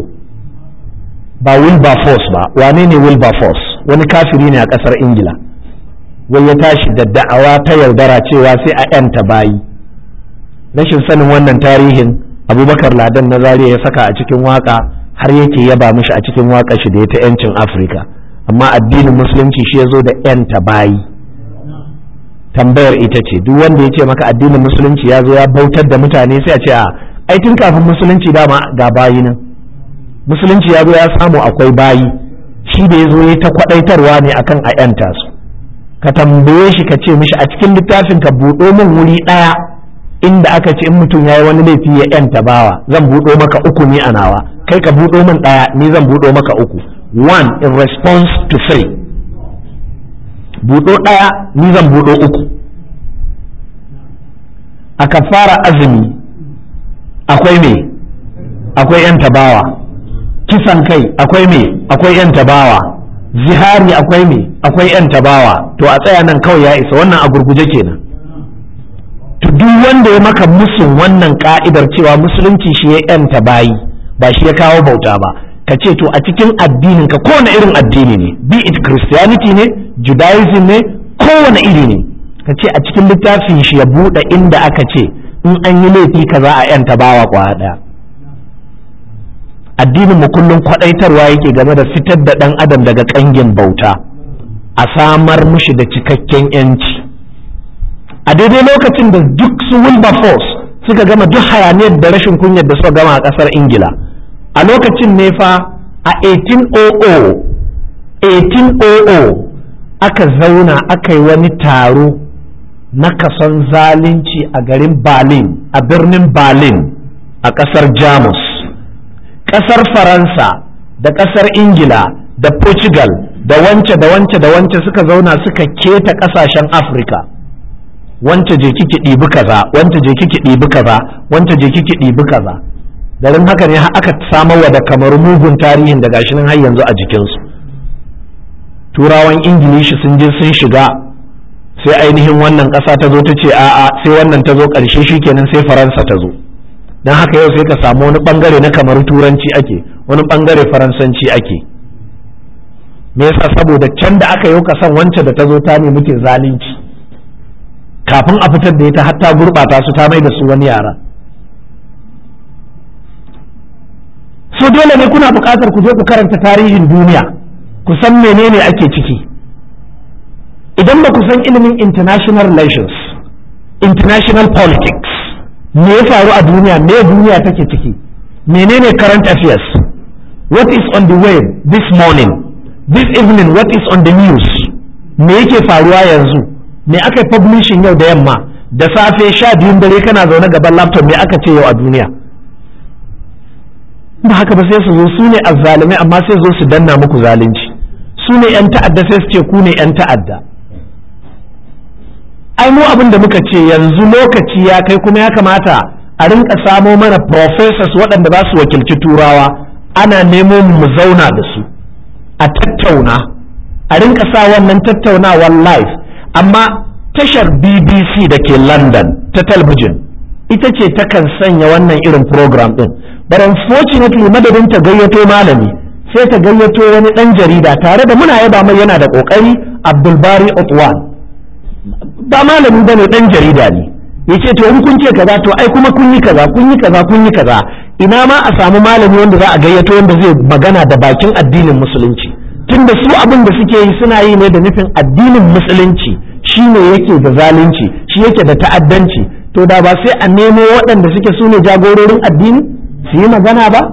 A: ba wilberforce ba wane ne wilberforce wani kafiri ne a kasar ingila wai ya tashi da da'awa ta yaudara cewa sai a 'yanta bayi rashin sanin wannan tarihin abubakar ladan na zariya ya saka a cikin waka har yake yaba mishi a cikin waka shi da ya ta 'yancin afirka amma addinin musulunci shi ya zo da 'yanta bayi tambayar ita ce duk wanda ya ce maka addinin musulunci ya zo ya bautar da mutane sai a ce a ai tun kafin musulunci dama ga bayi nan musulunci ya zo ya samu akwai bayi shi da ya zo ya ta kwadaitarwa ne akan a yanta su ka tambaye shi ka ce mishi a cikin littafin ka buɗo min wuri ɗaya inda aka ce in mutum ya yi wani laifi ya yanta bawa zan buɗo maka uku ni a nawa kai ka buɗo min ɗaya ni zan buɗo maka uku one in response to three buɗo ɗaya ni zan buɗo uku a kafara azumi akwai me akwai yan tabawa kisan kai akwai me akwai yan tabawa zihari akwai me akwai yan tabawa to a tsaya nan kawai ya isa wannan a gurguje kenan to duk wanda ya maka musun wannan ka'idar cewa musulunci shi ya yanta bayi ba shi ya kawo bauta ba ka ce to a cikin addinin ka kowane irin addini ne be it christianity ne judaism ne kowane iri ne ka ce a cikin littafin shi ya buɗe inda aka ce in an yi laifi ka za a yanta bawa kwaya ɗaya addinin mu kullum kwaɗaitarwa yake game da fitar da ɗan adam daga ƙangin bauta a samar mushi da cikakken yanci a daidai lokacin da duk su wilberforce suka gama duk hayaniyar da rashin kunyar da suka gama a ƙasar ingila a lokacin ne fa a 1800 1800 aka zauna aka yi wani taro na kason zalunci a garin berlin a birnin berlin a ƙasar jamus ƙasar faransa da ƙasar ingila da portugal da wance da wance da wance suka zauna suka keta ƙasashen afirka wance je kiki ɗibi kaza wance je kiki ɗibi kaza wance je kiki ɗibi kaza garin haka ne aka samarwa da kamar mugun tarihin da gashi nan har yanzu a jikinsu turawan ingilishi sun je sun shiga sai ainihin wannan ƙasa ta zo ta ce a'a sai wannan ta zo ƙarshe shikenan sai faransa ta zo don haka yau sai ka samu wani ɓangare na kamar turanci ake wani ɓangare faransanci ake me yasa saboda can da aka yi kasan wancan da ta zo ta nemi ke zalunci kafin a fitar da ita hatta gurɓata su ta mai da su wani yara so dole ne kuna buƙatar ku je ku karanta tarihin duniya ku san menene ake ciki idan ba ku san ilimin international relations international politics me ya faru a duniya me duniya take ciki menene current affairs what is on the way this morning this evening what is on the news me yake faruwa yanzu me aka publishing yau da yamma da safe sha biyun dare kana zaune gaban laptop me aka ce yau a duniya ba haka ba sai su zo su ne azzalumai amma sai zo su danna muku zalunci su ne 'yan ta'adda sai su ce ku ne 'yan ta'adda ai mu abin da muka ce yanzu lokaci ya kai kuma ya kamata a rinka samo mana professors waɗanda za su wakilci turawa ana nemo mu zauna da su a tattauna a rinka sa wannan tattaunawar live amma tashar bbc da ke london ta talbijin ita ce takan sanya wannan irin program din but unfortunately madadin ta gayyato malami sai ta gayyato wani ɗan jarida tare da muna yaba mai yana da ƙoƙari abdulbari otwan ba malami ba ne ɗan jarida ne ya ce to in kun ce kaza to ai kuma kun yi kaza kun yi kaza kun yi kaza ina ma a samu malami wanda za a gayyato wanda zai magana da bakin addinin musulunci tunda su abin da suke yi suna yi ne da nufin addinin musulunci shi ne yake da zalunci shi yake da ta'addanci to da ba sai a nemo waɗanda suke su ne jagororin addini su yi magana ba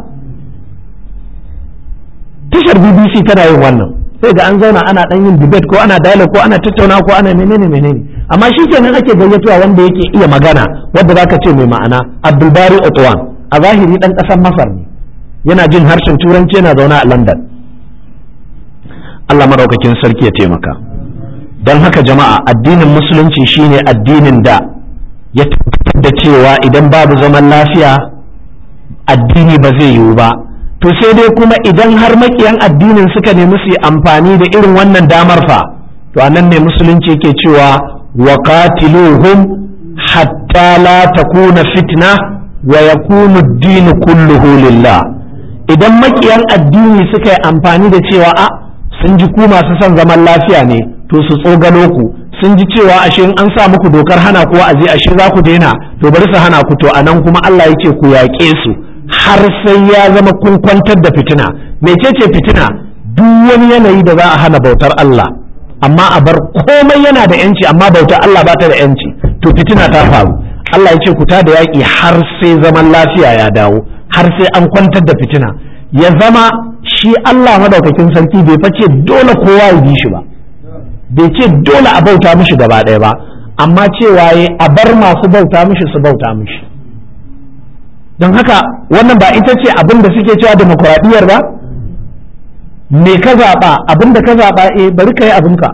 A: tashar bbc tana yin wannan sai ga an zauna ana dan yin debate ko ana dialogue ko ana tattauna ko ana menene menene amma shi kenan ake gayyatuwa wanda yake iya magana wanda zaka ce mai ma'ana abdulbari otwan a zahiri dan kasar masar ne yana jin harshen turanci yana zaune a london allah maraukakin sarki ya taimaka don haka jama'a addinin musulunci shine addinin da ya tabbatar da cewa idan babu zaman lafiya addini ba zai yiwu ba to sai dai kuma idan har makiyan addinin suka nemi su yi amfani da irin wannan damar fa to anan ne musulunci yake cewa wa qatiluhum hatta la takuna fitna wa yakunu ad-din kulluhu lillah idan makiyan addini suka yi amfani da cewa a sun ji ku masu son zaman lafiya ne to su tsogalo ku sun ji cewa ashe in an sa muku dokar hana ku wa'azi ashe za ku daina to bari su hana ku to anan kuma Allah ya ce ku yaƙe su har sai ya zama kun kwantar da fitina mecece fitina duk wani yanayi da za a hana bautar Allah amma a bar komai yana da yanci amma bautar Allah ba ta da yanci to fitina ta faru Allah ya ce ku ta da yaƙi har sai zaman lafiya ya dawo har sai an kwantar da fitina ya zama shi Allah madaukakin sarki bai face dole kowa ya bi shi ba bai ce dole a bauta mishi gaba ɗaya ba amma cewa ya a bar masu bauta mishi su bauta mishi don haka wannan ba ita ce abin da suke cewa demokuraɗiyyar ba me ka zaɓa abin da ka zaɓa eh bari ka yi abinka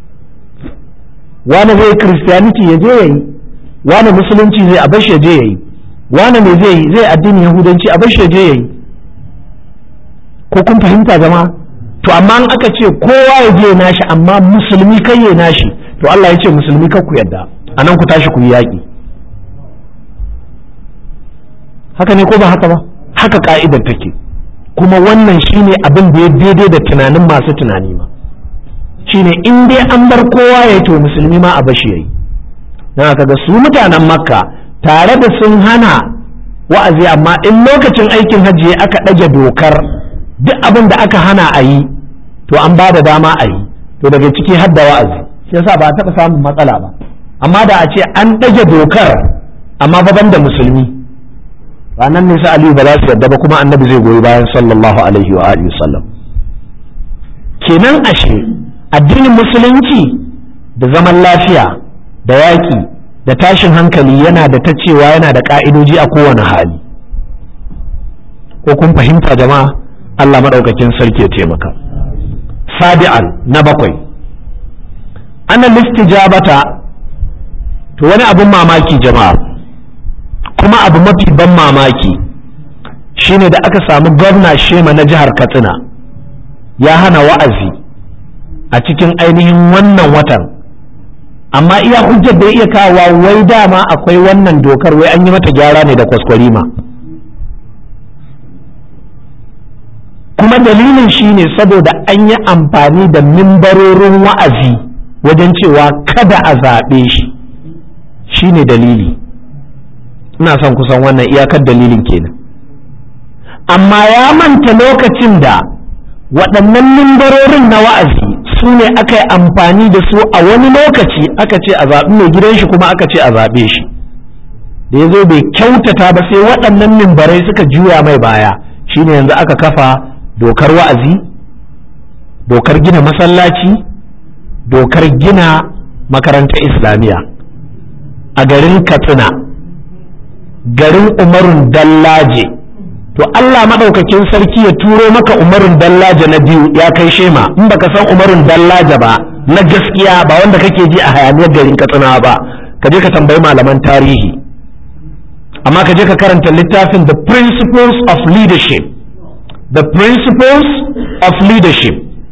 A: wani zai christianity ya je ya yi wani musulunci zai a bashi ya je ya yi wani me zai yi zai addinin yahudanci a bashi ya je ya yi ko kun fahimta jama'a to amma in aka ce kowa ya je nashi amma musulmi kai ya nashi to Allah ya ce musulmi kar ku yadda anan ku tashi ku yi yaƙi haka ne ko ba haka ba haka ka'idar take kuma wannan shine abin da ya daidai da tunanin masu tunani ma shine in dai an bar kowa ya to musulmi ma a bashi yayi dan haka ga su mutanen makka tare da sun hana wa'azi amma in lokacin aikin hajji aka ɗage dokar duk abin da aka hana a yi to an ba da dama a yi to daga ciki har da wa'azi shi yasa ba a taɓa samun matsala ba amma da a ce an ɗage dokar amma ba da musulmi ranar ne sa aliyu ba za su yarda ba kuma annabi zai goyi bayan sallallahu alaihi wa alihi sallam kenan ashe addinin musulunci da zaman lafiya da yaƙi da tashin hankali yana da ta cewa yana da ƙa'idoji a kowane hali ko kun fahimta jama'a Allah maɗaukakin sarki ya taimaka sabi'an na bakwai ana listijabata to wani abin mamaki jama'a kuma abu mafi ban mamaki shine da aka samu gwamna shema na jihar katsina ya hana wa'azi a cikin ainihin wannan watan amma iya hujjar da ya iya kawowa wai dama akwai wannan dokar wai an yi mata gyara ne da kwaskwarima kuma dalilin shine saboda an yi amfani da mimbarorin wa'azi wajen cewa kada a zaɓe shi shine dalili ina son kusan wannan iyakar dalilin kenan amma ya manta lokacin da waɗannan mimbarorin na wa'azi su ne aka yi amfani da su a wani lokaci aka ce a zaɓi mai gidan shi kuma aka ce a zaɓe shi da ya zo bai kyautata ba sai waɗannan mimbarai suka juya mai baya shine yanzu aka kafa dokar wa'azi dokar gina masallaci dokar gina makarantar islamiyya a garin katsina garin umarun dallaje to Allah maɗaukakin sarki ya turo maka umarun dallaje na biyu ya kai shema in baka san umarun dallaje ba na gaskiya ba wanda kake ji a hayaniyar garin katsina ba ka je ka tambayi malaman tarihi amma ka je ka karanta littafin the principles of leadership the principles of leadership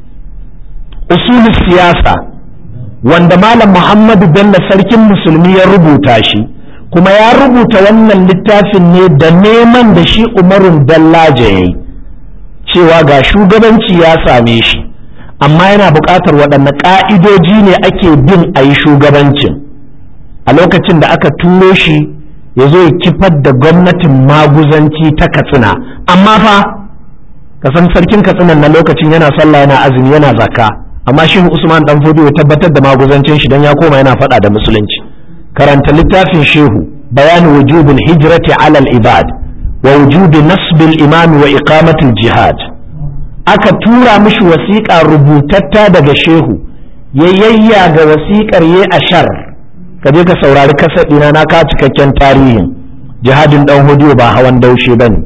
A: usulun siyasa wanda malam muhammadu bello sarkin musulmi ya rubuta shi kuma ya rubuta wannan littafin ne da neman da shi umarun dallaje ya yi cewa ga shugabanci ya same shi amma yana buƙatar waɗanne ƙa'idoji ne ake bin a yi shugabancin a lokacin da aka turo shi ya zo ya kifar da gwamnatin maguzanci ta katsina amma fa kasan sarkin katsinan na lokacin yana sallah yana azumi yana zakka amma shi usman dan fodo ya tabbatar da maguzancin shi dan ya koma yana faɗa da musulunci karanta littafin shehu bayani wujubin hijrati ala al-ibad wa wujubi nasbil imam wa iqamatul jihad aka tura mishi wasiƙa rubutatta daga shehu ya yayya ga wasiƙar ya ashar ka je ka saurari kasadina na ka cikakken tarihin jihadin dan hodiyo ba hawan daushe bane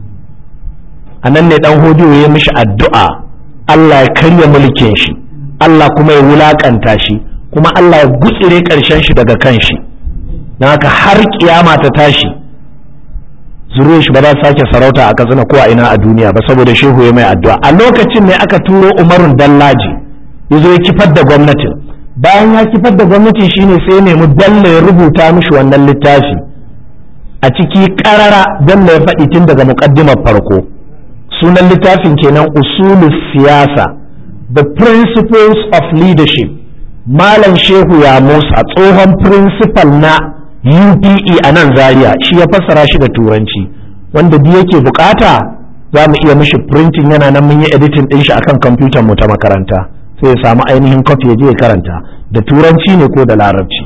A: a nan ne dan hodiyo ya mishi addu'a Allah ya karya mulkin shi Allah kuma ya wulakanta shi kuma Allah ya gutsire ƙarshen shi daga kan shi don haka har kiyama ta tashi zuriya shi ba za sake sarauta a katsina ko a ina a duniya ba saboda shehu ya mai addu'a a lokacin ne aka turo umarun dallaji ya zo ya kifar da gwamnatin bayan ya kifar da gwamnatin shine sai ya nemi dalla ya rubuta mishi wannan littafi a ciki karara dalla ya faɗi tun daga muƙaddimar farko sunan littafin kenan usulus siyasa the principles of leadership malam shehu ya musa tsohon principal na UPE a nan zaria shi ya fassara shi da turanci wanda duk yake bukata za mu iya mishi printing yana nan mun yi editing din shi akan kwamfutar mu ta makaranta sai ya samu ainihin copy ya je ya karanta da turanci ne ko da larabci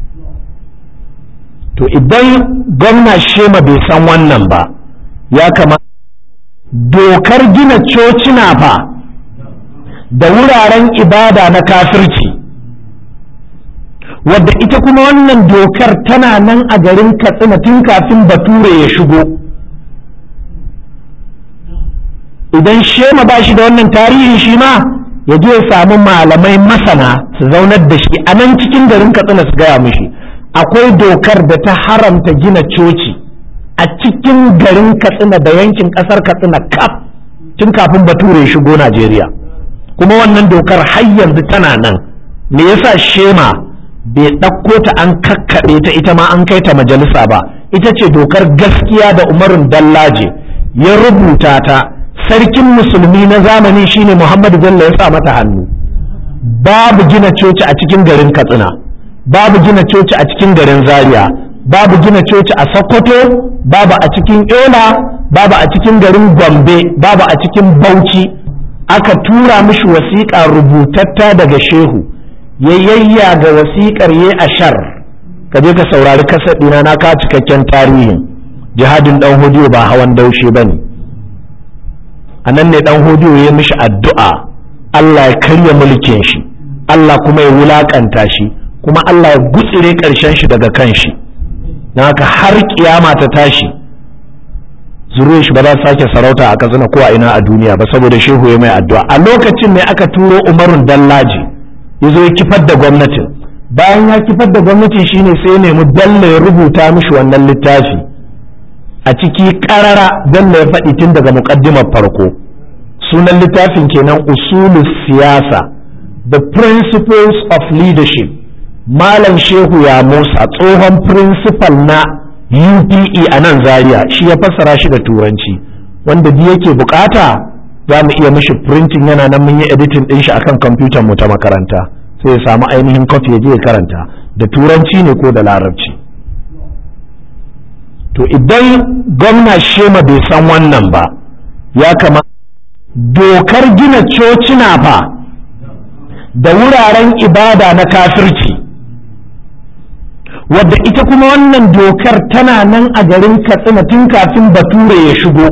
A: to idan gwamna shema bai san wannan ba ya kamata dokar gina cocina fa da wuraren ibada na kafirci wadda ita kuma wannan dokar tana nan a garin katsina tun kafin bature ya shigo idan shema ba shi da wannan tarihin shi ma ya je ya samu malamai masana su zaunar da shi a nan cikin garin katsina su gaya mishi akwai dokar da ta haramta gina coci a cikin garin katsina da yankin kasar katsina kaf tun kafin bature ya shigo najeriya kuma wannan dokar har yanzu tana nan me yasa shema bai ɗauko ta an kakkaɓe ta ita ma an kai ta majalisa ba ita ce dokar gaskiya da umarun dallaje ya rubuta ta sarkin musulmi na zamani shine muhammadu bello ya sa mata hannu babu gina coci a cikin garin katsina babu gina coci a cikin garin zaria babu gina coci a sokoto babu a cikin yola babu a cikin garin gombe babu a cikin bauchi aka tura mishi wasiƙa rubutatta daga shehu ya yayya ga wasiƙar ya ashar ka je ka saurari kasaɗina na ka cikakken tarihin jihadin ɗan hodiyo ba hawan daushe ba ne a nan ne ɗan hodiyo ya mishi addu'a Allah ya karya mulkin shi Allah kuma ya wulaƙanta shi kuma Allah ya gutsire ƙarshen shi daga kan shi na haka har kiyama ta tashi zuriyar shi ba za su sake sarauta a katsina ko a ina a duniya ba saboda shehu ya mai addu'a a lokacin ne aka turo umarun dallaji ya zo ya kifar da gwamnatin bayan ya kifar da gwamnatin shine sai ya nemi dalla ya rubuta mishi wannan littafi a ciki karara dalla ya faɗi tun daga muƙaddimar farko sunan littafin kenan usulus siyasa the principles of leadership malam shehu ya musa tsohon principal na UPE a nan Zaria shi ya fassara shi da turanci wanda duk yake bukata za mu iya mishi printing yana nan mun yi editing din shi akan kwamfutar mu ta makaranta sai ya samu ainihin copy ya je ya karanta da turanci ne ko da larabci to idan gwamna shema bai san wannan ba ya kama dokar gina cocina fa da wuraren ibada na kafirci wadda ita kuma wannan dokar tana nan a garin katsina tun kafin bature ya shigo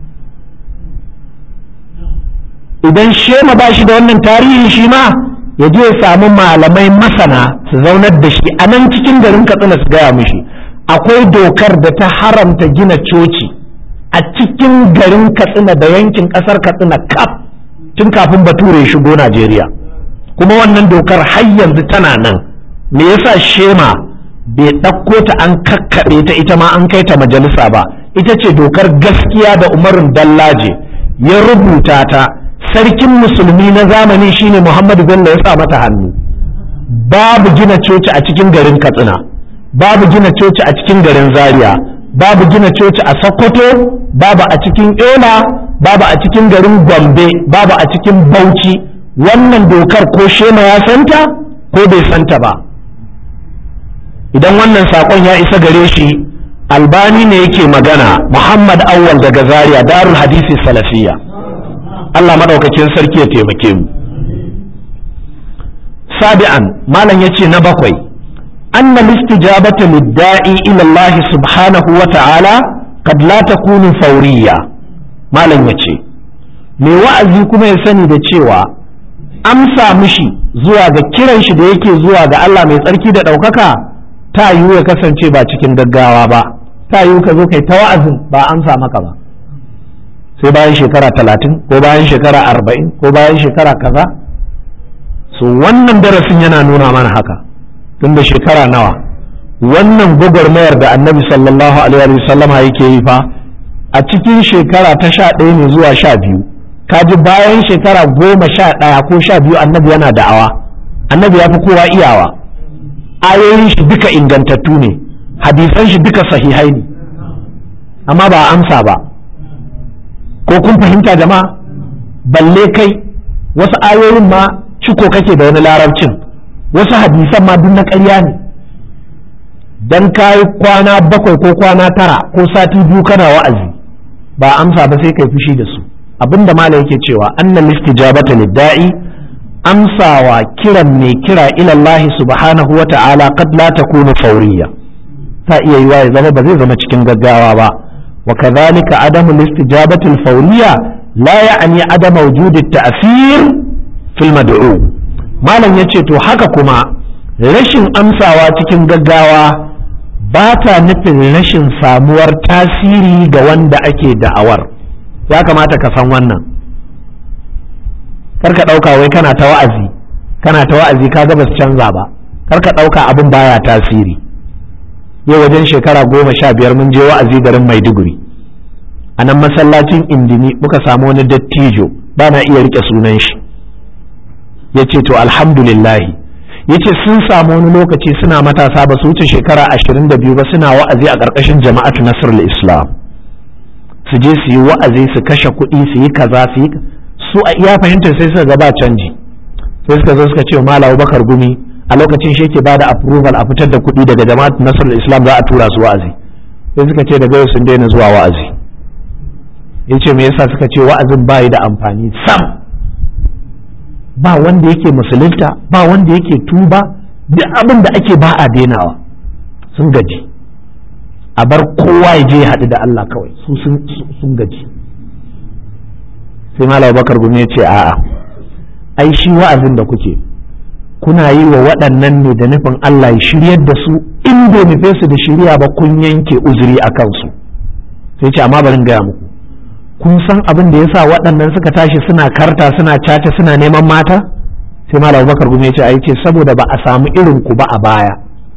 A: idan shema ba shi da wannan tarihin shi ma ya je ya samu malamai masana su zaunar da shi a nan cikin garin katsina su gaya mishi akwai dokar da ta haramta gina coci a cikin garin katsina da yankin kasar katsina kaf tun kafin bature ya shigo najeriya kuma wannan dokar har yanzu tana nan me yasa shema bai ɗauko ta an kakkaɓe ta ita ma an kai ta majalisa ba ita ce dokar gaskiya da umarin dallaje ya rubuta ta sarkin musulmi na zamani shine muhammadu bello ya sa mata hannu babu gina coci a cikin garin katsina babu gina coci a cikin garin zaria babu gina coci a sokoto babu a cikin yola babu a cikin garin gombe babu a cikin bauchi wannan dokar ko shema ya santa ko bai santa ba idan wannan saƙon ya isa gare shi albani ne yake magana muhammad awwal daga zaria darul hadisi salafiya allah maɗaukakin sarki ya taimake mu sabi'an malam yace na bakwai anna listijabata lidda'i ila allah subhanahu wa ta'ala kad la takunu fawriya malam yace me wa'azi kuma ya sani da cewa amsa mishi zuwa ga kiran shi da yake zuwa ga Allah mai tsarki da ɗaukaka ta yiwu ya kasance ba cikin gaggawa ba ta yiwu ka zo kai ta wa'azin ba amsa maka ba sai bayan shekara talatin ko bayan shekara arba'in ko bayan shekara kaza so wannan darasin yana nuna mana haka tun da shekara nawa wannan gwagwarmayar da annabi sallallahu alaihi wasallama yake yi fa a cikin shekara ta sha ɗaya ne zuwa sha biyu kaji bayan shekara goma sha ɗaya ko sha biyu annabi yana da'awa annabi ya fi kowa iyawa ayoyin shi duka ingantattu ne hadisan shi duka sahihai ne amma ba amsa ba ko kun fahimta jama'a balle kai wasu ayoyin ma ciko kake da wani larabcin wasu hadisan ma duk na ƙarya ne dan kayi kwana bakwai ko kwana tara ko sati biyu kana wa'azi ba amsa ba sai kai fushi da su abinda malam yake cewa annal istijabata lidda'i amsawa kiran mai kira ila Allah subhanahu wa ta'ala qad la takunu fawriya ta iya yiwa ya zama ba zai zama cikin gaggawa ba wa kadhalika adamu istijabati al-fawriya la ya'ni adam wujud at-ta'thir fil mad'u malam yace to haka kuma rashin amsawa cikin gaggawa ba ta nufin rashin samuwar tasiri ga wanda ake da'awar ya kamata ka san wannan kar ka ɗauka wai kana ta wa'azi kana ta wa'azi ka ga basu canza ba kar ka ɗauka abin baya tasiri yau wajen shekara goma sha biyar mun je wa'azi garin maiduguri a nan masallacin indini muka samu wani dattijo ba na iya rike sunan shi ya ce to alhamdulillahi ya ce sun samu wani lokaci suna matasa ba su wuce shekara ashirin da biyu ba suna wa'azi a ƙarƙashin jama'atu nasrul islam su je su yi wa'azi su kashe kuɗi su yi kaza su yi su a iya fahimtar sai suka ba canji sai suka zo suka ce malam bakar gumi a lokacin shi yake bada approval a fitar da kuɗi daga jama'at nasarar islam za a tura su wa'azi sai suka ce daga yau sun daina zuwa wa'azi ya ce me yasa suka ce wa'azin ba da amfani sam ba wanda yake musulunta ba wanda yake tuba duk abin da ake ba a denawa sun gaji a bar kowa ya je ya haɗu da Allah kawai su sun gaji sai malam bakar gumi ya ce a'a ai shi wa'azin da kuke kuna yi wa waɗannan ne da nufin Allah ya shiryar da su in bai nufe su da shirya ba kun yanke uzuri a kansu sai ce amma barin gaya muku kun san abin da yasa waɗannan suka tashi suna karta suna caca suna neman mata sai malam bakar gumi ya ce ai ce saboda ba a samu irin ku ba a baya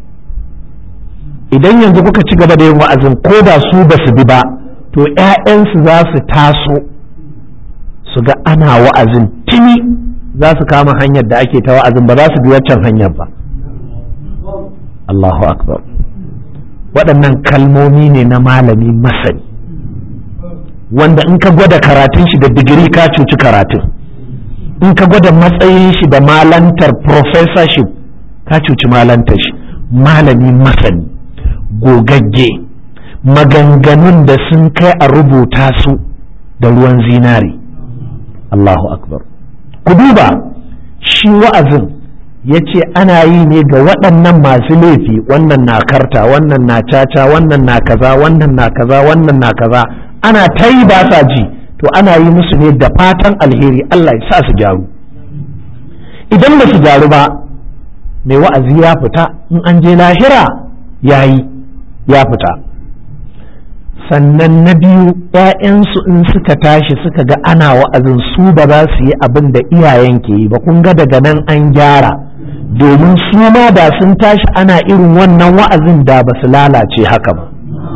A: idan yanzu kuka ci gaba da yin wa'azin ko da su ba su bi ba to 'ya'yansu za su taso su ga ana wa'azin tuni za su kama hanyar da ake ta wa'azin ba za su bi waccan hanyar ba Allahu akbar waɗannan kalmomi ne na malami masani wanda in ka gwada karatun shi da digiri ka cuci karatun in ka gwada matsayin shi da malantar professorship ka cuci malantar shi malami masani gogagge maganganun da sun kai a rubuta su da ruwan zinari Allahu akbar ku duba shi wa'azin ya ce ana yi ne ga waɗannan masu laifi wannan na karta wannan na caca wannan na kaza wannan na kaza wannan na kaza ana ta yi ba sa ji to ana yi musu ne da fatan alheri Allah ya sa su gyaru idan ba su gyaru ba mai wa'azi ya fita in an je lahira ya yi ya fita sannan na biyu ‘ya'yansu in suka tashi suka ga ana wa'azin su ba za su yi abin da iyayen ke yi ba kun ga daga nan an gyara domin su ma da sun tashi ana irin wannan wa'azin da ba su lalace haka ba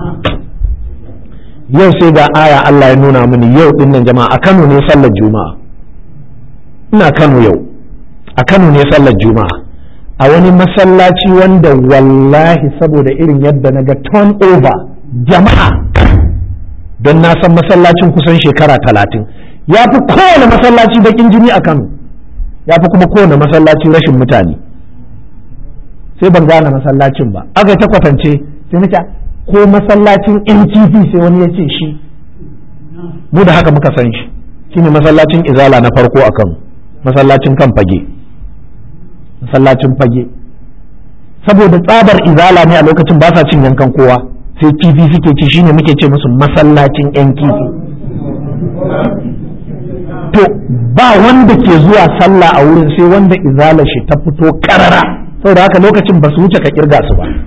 A: yau sai ga aya Allah ya nuna mini yau din nan jama'a a Kano ne sallar juma'a ina Kano yau a Kano ne sallar juma'a a wani masallaci wanda wallahi saboda irin yadda na ga turn over jama'a don na san masallacin kusan shekara talatin ya fi kowane masallaci bakin jini a kano ya fi kuma kowane masallaci rashin mutane sai ban gane masallacin ba aka ta kwatance sai nake ko masallacin ntv sai wani ya ce shi mu da haka muka san shi shine masallacin izala na farko a kano masallacin kan fage masallacin fage saboda tsabar izala ne a lokacin ba sa cin yankan kowa sai kifi suke ci shine muke ce musu masallacin yan kifi to ba wanda ke zuwa sallah a wurin sai wanda izala shi ta fito karara saboda haka lokacin ba su wuce ka kirga su ba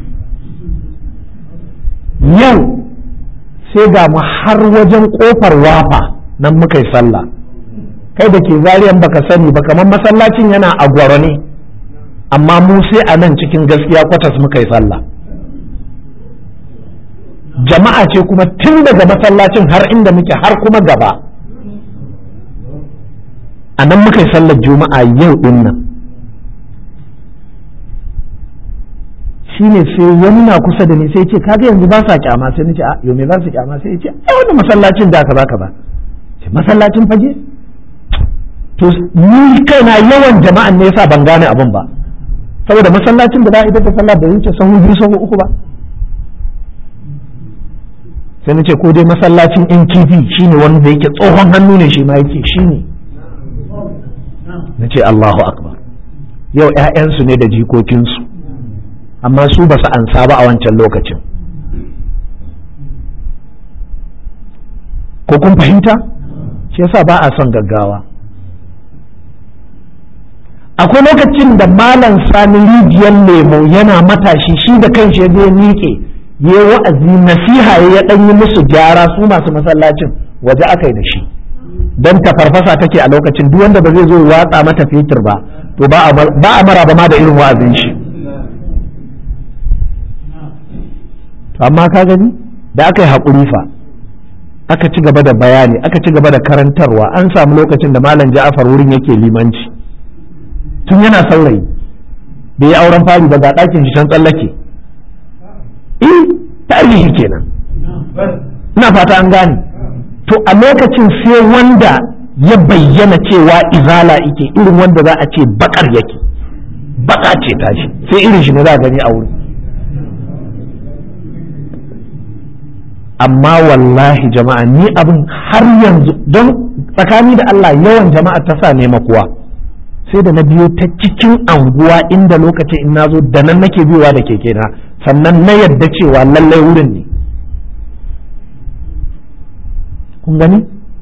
A: yau sai ga mu har wajen kofar wafa nan muka yi sallah kai da ke zariyan baka sani ba kamar masallacin yana a gwaro ne amma mu sai a nan cikin gaskiya kwatas muka yi sallah jama'a ce kuma tun daga masallacin har inda muke har kuma gaba a nan muka yi sallar juma'a yau din nan shi ne sai wani na kusa da ni sai ce kaga yanzu ba sa kyama sai ni ce a yau me za su kyama sai ce ai wannan masallacin da kaza kaza ce masallacin fage to ni kaina yawan jama'an ne yasa ban gane abin ba saboda masallacin da za a ita ta sallah bai wuce sahu biyu sahu uku ba sai na ce ko dai masallacin NTV shine wanda yake tsohon hannu ne shi ma yake shine na ce Allahu akbar yau 'ya'yansu ne da jikokinsu amma su ba su ansa ba a wancan lokacin ko kun fahimta shi yasa ba a son gaggawa akwai lokacin da malam sani rijiyar lemo yana matashi shi da kanshi ya je miƙe ya wa'azi nasiha ya dan yi musu gyara su masu masallacin waje aka yi da shi don ta farfasa take a lokacin duk wanda ba zai zo watsa mata fetur ba to ba a mara ba ma da irin wa'azin shi to amma ka gani da aka yi haƙuri fa aka ci gaba da bayani aka ci gaba da karantarwa an samu lokacin da malam ja'afar wurin yake limanci tun yana saurayi bai yi auren fari ba ga ɗakin shi can tsallake eh tarihi kenan ina fata an gane to a lokacin sai wanda ya bayyana cewa izala ike irin wanda za a ce bakar yake baka ce tashi sai irin shi ne za a gani a wuri amma wallahi jama'a ni abin har yanzu don tsakani da Allah yawan jama'a ta sa nema kuwa sai da na biyo ta cikin anguwa inda lokacin in nazo da nan nake biyowa da keke na sannan na yadda cewa lallai wurin ne kun gani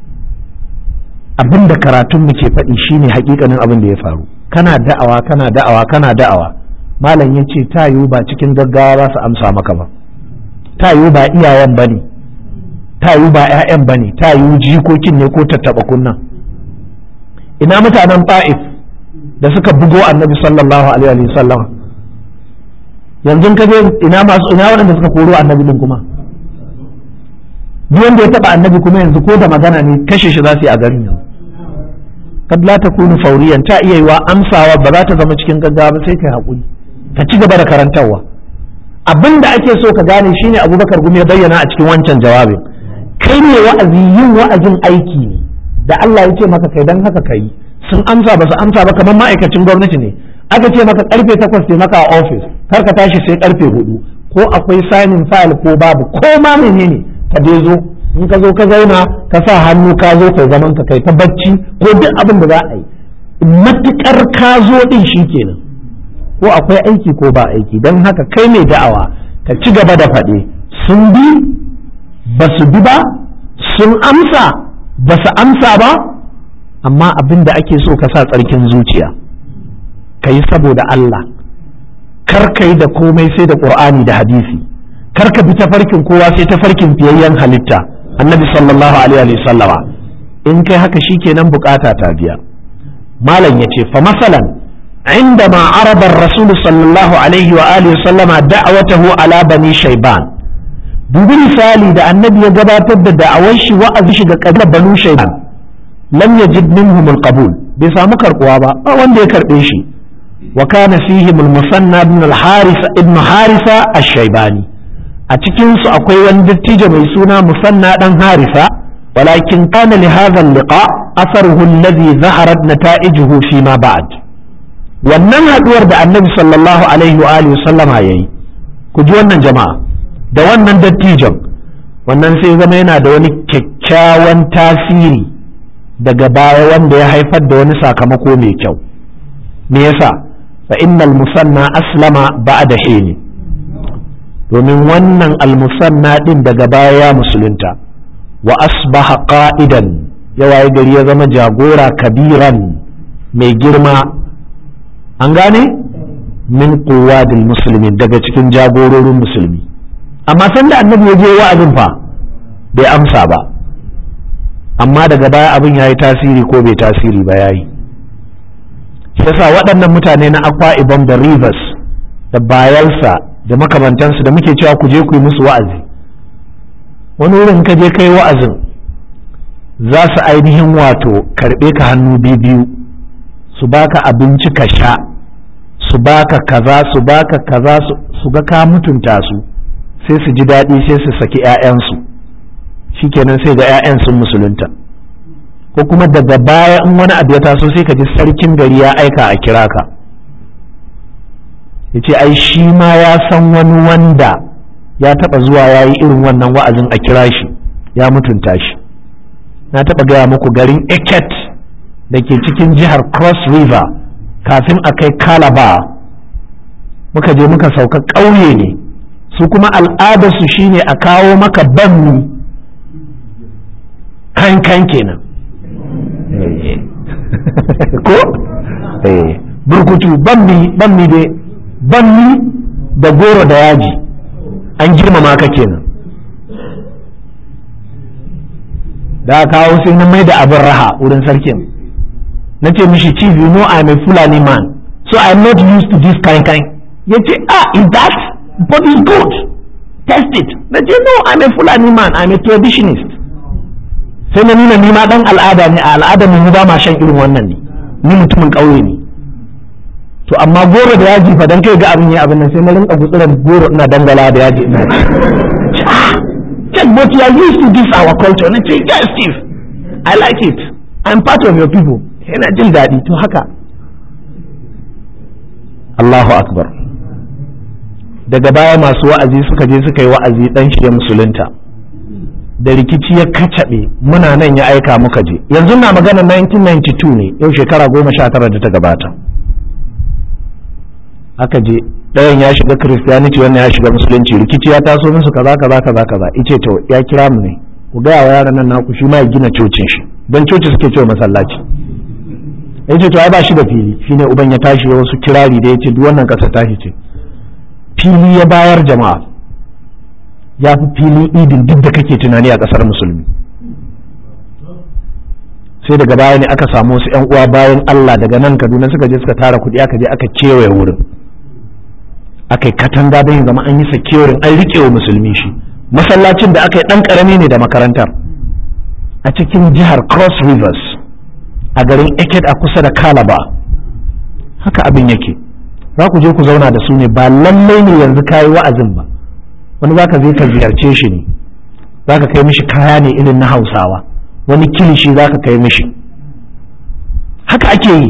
A: abin da karatun mu ke faɗi shine hakikanin abin da ya faru kana da'awa kana da'awa kana da'awa malam ya ce ta yiwu ba cikin gaggawa za su amsa maka ba ta yiwu ba iyayen ba ne ta yiwu ba 'ya'yan ba ne ta yiwu jikokin ne ko tattaɓa kunnan ina mutanen fa'if da suka bugo annabi sallallahu alaihi wa sallam yanzu ka je ina masu ina waɗanda suka koro annabi din kuma duk wanda ya taɓa annabi kuma yanzu ko da magana ne kashe shi za su yi a garin yanzu kad la takunu fauriyan ta iya yiwa amsawa ba za ta zama cikin gaggawa ba sai kai haƙuri ka ci gaba da karantarwa abin da ake so ka gane shine abubakar gumi ya bayyana a cikin wancan jawabin kai ne wa'azi yin wa'azin aiki ne da Allah ya ce maka kai dan haka kai sun amsa ba su amsa ba kamar ma'aikacin gwamnati ne aka ce maka karfe takwas ne maka a ofis kar ka tashi sai karfe hudu ko akwai signing file ko babu ko ma menene ka dai zo in ka zo ka zauna ka sa hannu ka zo kai zaman ka kai ta bacci ko duk abin da za a yi matukar ka zo din shi kenan ko akwai aiki ko ba aiki don haka kai mai da'awa ka ci gaba da faɗe sun bi ba su bi ba sun amsa ba su amsa ba amma abin da ake so ka sa tsarkin zuciya ka yi saboda Allah kar ka yi da komai sai da ƙur'ani da hadisi kar ka bi tafarkin kowa sai tafarkin fiyayyen halitta annabi sallallahu alaihi wa sallama in kai haka shikenan bukata ta biya malam yace fa masalan عندما عرض الرسول صلى الله عليه وآله وسلم دعوته على بني شيبان dubi misali da annabi ya gabatar da da'awar shi wa'azi shi ga kabilar banu shayban lam yajid minhum alqabul bai samu karbuwa ba ba wanda ya karbe shi wa kana fihim almusanna ibn alharis ibn harisa ash-shaybani a cikin su akwai wani dattijo mai suna musanna dan harisa walakin kana li hadha al-liqa atharuhu alladhi zaharat nata'ijuhu fi ma ba'd wannan haduwar da annabi sallallahu alaihi wa alihi sallama yayi ku ji wannan jama'a da wannan dattijon wannan sai zama yana da wani kyakkyawan tasiri daga baya wanda ya haifar da wani sakamako mai kyau me yasa fa innal musanna aslama ba'da hini domin wannan almusanna din daga baya ya musulunta wa asbaha qa'idan ya waye gari ya zama jagora kabiran mai girma an gane min quwadil muslimin daga cikin jagororin musulmi amma sanda annabi ya je wa'azin fa bai amsa ba amma daga baya abin ya yi tasiri ko bai tasiri ba ya yi yasa waɗannan mutane na akwa ibom da rivers da bayelsa da makamantansu da muke cewa ku je ku yi musu wa'azi wani wurin ka je kai wa'azin za su ainihin wato karɓe ka hannu biyu su baka abinci ka sha su baka kaza su baka kaza su ga ka mutunta su sai su ji daɗi sai su saki 'ya'yansu shikenan sai ga 'ya'yan sun musulunta ko kuma daga baya in wani abu ya taso sai ka ji sarkin gari ya aika a kira ka ya ce ai shi ma ya san wani wanda ya taɓa zuwa ya yi irin wannan wa'azin a kira shi ya mutunta shi na taɓa gaya muku garin eket da ke cikin jihar cross river kafin a kai kalaba muka je muka sauka ƙauye ne su kuma al'adarsu shine a kawo maka banmi kankan kenan ko burkutu banmi banmi dai banmi da goro da yaji an girmama ka kenan da kawo sai na mai da abin raha wurin sarkin na ce mishi chief you know I'm a Fulani man so I'm not used to this kind kind ya ce ah is that but it's good test it na ce no I'm a Fulani man I'm a traditionist sai na nuna ni ma dan al'ada ne a al'adar mu ba ma shan irin wannan ne ni mutumin ƙauye ne to amma goro da yaji fa dan kai ga abin ya abin nan sai na rinka gutsuran goro ina dangala da yaji ina ci check but you are used to this our culture na ce yes Steve I like it I'm part of your people yana jin daɗi to haka Allahu akbar daga baya masu wa'azi suka je suka yi wa'azi dan shi ya musulunta da rikici ya kacaɓe muna nan ya aika muka je yanzu na magana 1992 ne yau shekara goma sha tara da ta gabata aka je ɗayan ya shiga christianity wannan ya shiga musulunci rikici ya taso musu kaza kaza kaza kaza ice to ya kira mu ne ku gaya wa yaran nan naku shi ma ya gina cocin shi don coci suke cewa masallaci ya ce to ai ba shi da fili shine uban ya tashi ya wasu kirari da ya ce duk wannan ƙasa tashi ce fili ya bayar jama'a ya fi filin idin duk da kake tunani a ƙasar musulmi sai daga baya ne aka samu wasu 'yan uwa bayan Allah daga nan Kaduna suka je suka tara kuɗi aka je aka kewaye wurin aka yi katanga don zama an yi securing an riƙe wa musulmi shi masallacin da aka yi ɗan ƙarami ne da makarantar a cikin jihar Cross Rivers a garin Eket a kusa da Kalaba haka abin yake za ku je ku zauna da su ne ba lallai ne yanzu kayi wa'azin ba wani za ka je ka ziyarce shi ne za ka kai mishi kaya ne irin na hausawa wani kilishi za ka kai mishi haka ake yi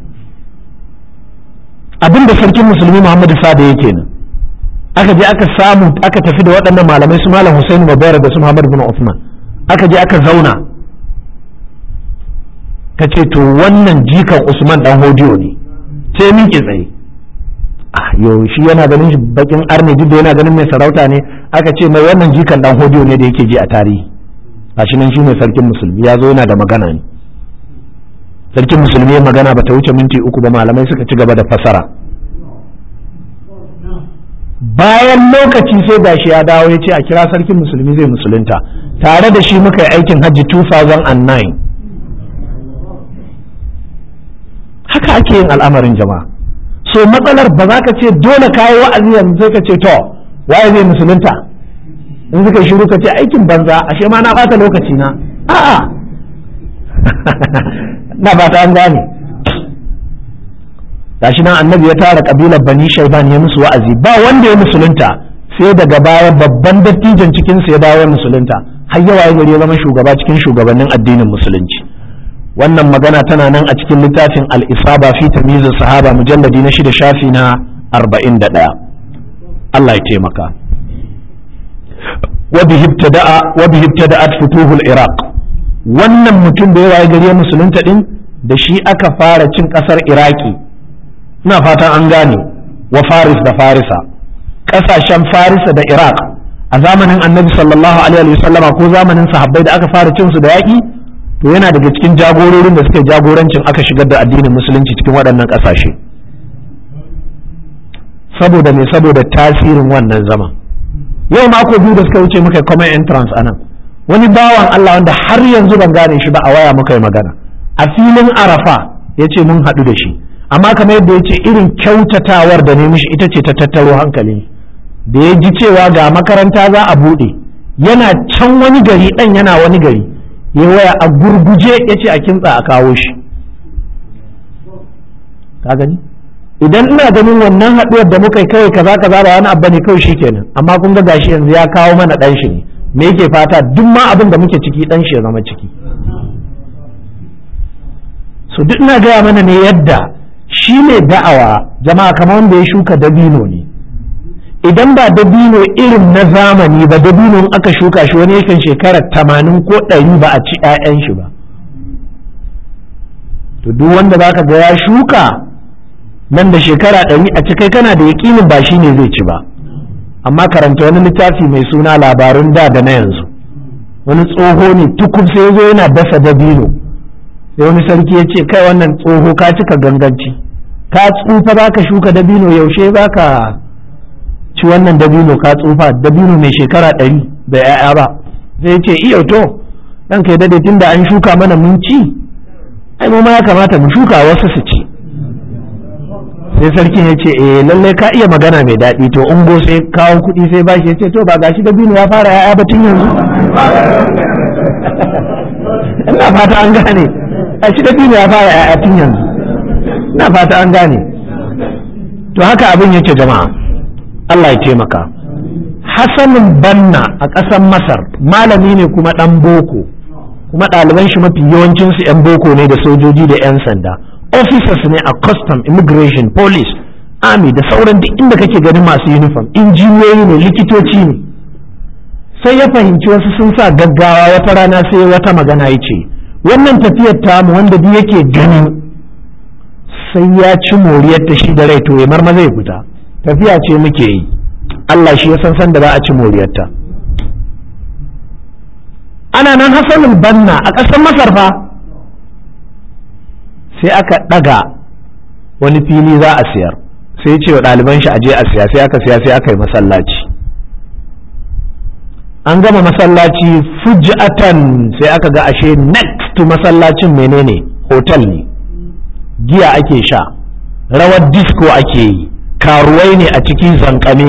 A: abin da sarkin musulmi muhammadu sada yake nan aka je aka samu aka tafi da waɗannan malamai su malam Hussein Mubarak da su Muhammad bin Uthman aka je aka zauna ka ce to wannan jikan Usman dan hodiyo ne sai miƙe tsaye yau shi yana ganin shi bakin arne duk da yana ganin mai sarauta ne aka ce mai wannan jikan dan hodiyo ne da yake ji a tarihi gashi nan shine sarkin musulmi ya zo yana da magana ne sarkin musulmi ya magana bata wuce minti uku ba malamai suka ci gaba da fasara bayan lokaci sai gashi ya dawo ya ce a kira sarkin musulmi zai musulunta tare da shi muka yi aikin hajji 2009 haka ake yin al'amarin jama'a so matsalar ba za ka ce dole ka yi wa'azi yanzu sai ka ce to waye zai musulunta in suka shiru ka ce aikin banza ashe ma na bata lokaci na a'a na ba ta an gane gashi nan annabi ya tara kabilar bani shaiban ya musu wa'azi ba wanda ya musulunta sai daga baya babban dattijan cikin ya dawo ya musulunta har yawa ya gari ya zama shugaba cikin shugabannin addinin musulunci wannan magana tana nan a cikin littafin al-isaba fi tamyizin sahaba mujalladi na shida shafi na arba'in da ɗaya Allah ya taimaka wa bihi ibtada'at futuhul iraq wannan mutum da yawa ya gari ya musulunta din da shi aka fara cin kasar iraki ina fatan an gane wa faris da farisa kasashen farisa da iraq a zamanin annabi sallallahu alaihi wasallama ko zamanin sahabbai da aka fara cin su da yaƙi to yana daga cikin jagororin da suka jagorancin aka shigar da addinin musulunci cikin waɗannan ƙasashe saboda me saboda tasirin wannan zama yau mako biyu da suka wuce muka common entrance a nan wani bawan Allah wanda har yanzu ban gane shi ba a waya muka yi magana a filin arafa ya ce mun haɗu da shi amma kamar yadda ya ce irin kyautatawar da ne mishi ita ce ta tattaro hankali da ya ji cewa ga makaranta za a buɗe yana can wani gari ɗan yana wani gari ya waya a gurguje ya ce a kintsa a kawo shi ka gani idan ina ganin wannan haɗuwar da muka yi kawai kaza kaza ba wani abu ne kawai shikenan amma kun ga gashi yanzu ya kawo mana ɗan shi ne me yake fata duk ma abin da muke ciki ɗan shi ya zama ciki so duk ina gaya mana ne yadda shi ne da'awa jama'a kamar wanda ya shuka dabino ne idan ba dabino irin na zamani ba dabino in aka shuka shi wani yakan shekara tamanin ko ɗari ba a ci 'ya'yan shi ba to duk wanda zaka ga ya shuka nan da shekara ɗari a cikai kana da yaƙinin ba shi ne zai ci ba amma karanta wani littafi mai suna labarun da da na yanzu wani tsoho ne tukub sai zo yana dasa dabino sai wani sarki ya ce kai wannan tsoho ka cika ganganci ka tsufa za ka shuka dabino yaushe za ka ci wannan dabino ka tsufa dabino mai shekara ɗari da 'ya'ya ba sai ya ce iya to ɗan kai dade tun da an shuka mana mun ci ai mu ma ya kamata mu shuka wasu su ci sai sarkin ya ce eh lallai ka iya magana mai daɗi to ungo sai kawo kuɗi sai bashi ya ce to ba gashi dabino ya fara 'ya'ya ba tun yanzu ina fata an gane a shi dabino ya fara 'ya'ya tun yanzu ina fata an gane to haka abin yake jama'a Allah ya taimaka Hassanin Banna a ƙasar Masar malami ne kuma ɗan boko kuma ɗaliban shi mafi yawancinsu 'yan boko ne da sojoji da 'yan sanda officers ne a custom immigration police army da sauran duk inda kake ganin masu uniform injiniyoyi ne likitoci ne sai ya fahimci wasu sun sa gaggawa wata rana sai wata magana ya ce wannan tafiyar tamu wanda duk yake ganin sai ya ci moriyar ta shi da rai to ya marma zai fita tafiya ce muke yi Allah shi ya san san da za a ci moriyarta ana nan hasanul banna a ƙasar masar fa sai aka ɗaga wani fili za a siyar sai ce wa ɗaliban shi aje a siya sai aka siya sai aka yi masallaci an gama masallaci fujatan sai aka ga ashe next to masallacin menene hotel ne giya ake sha rawar disco ake yi karuwai ne a cikin zankame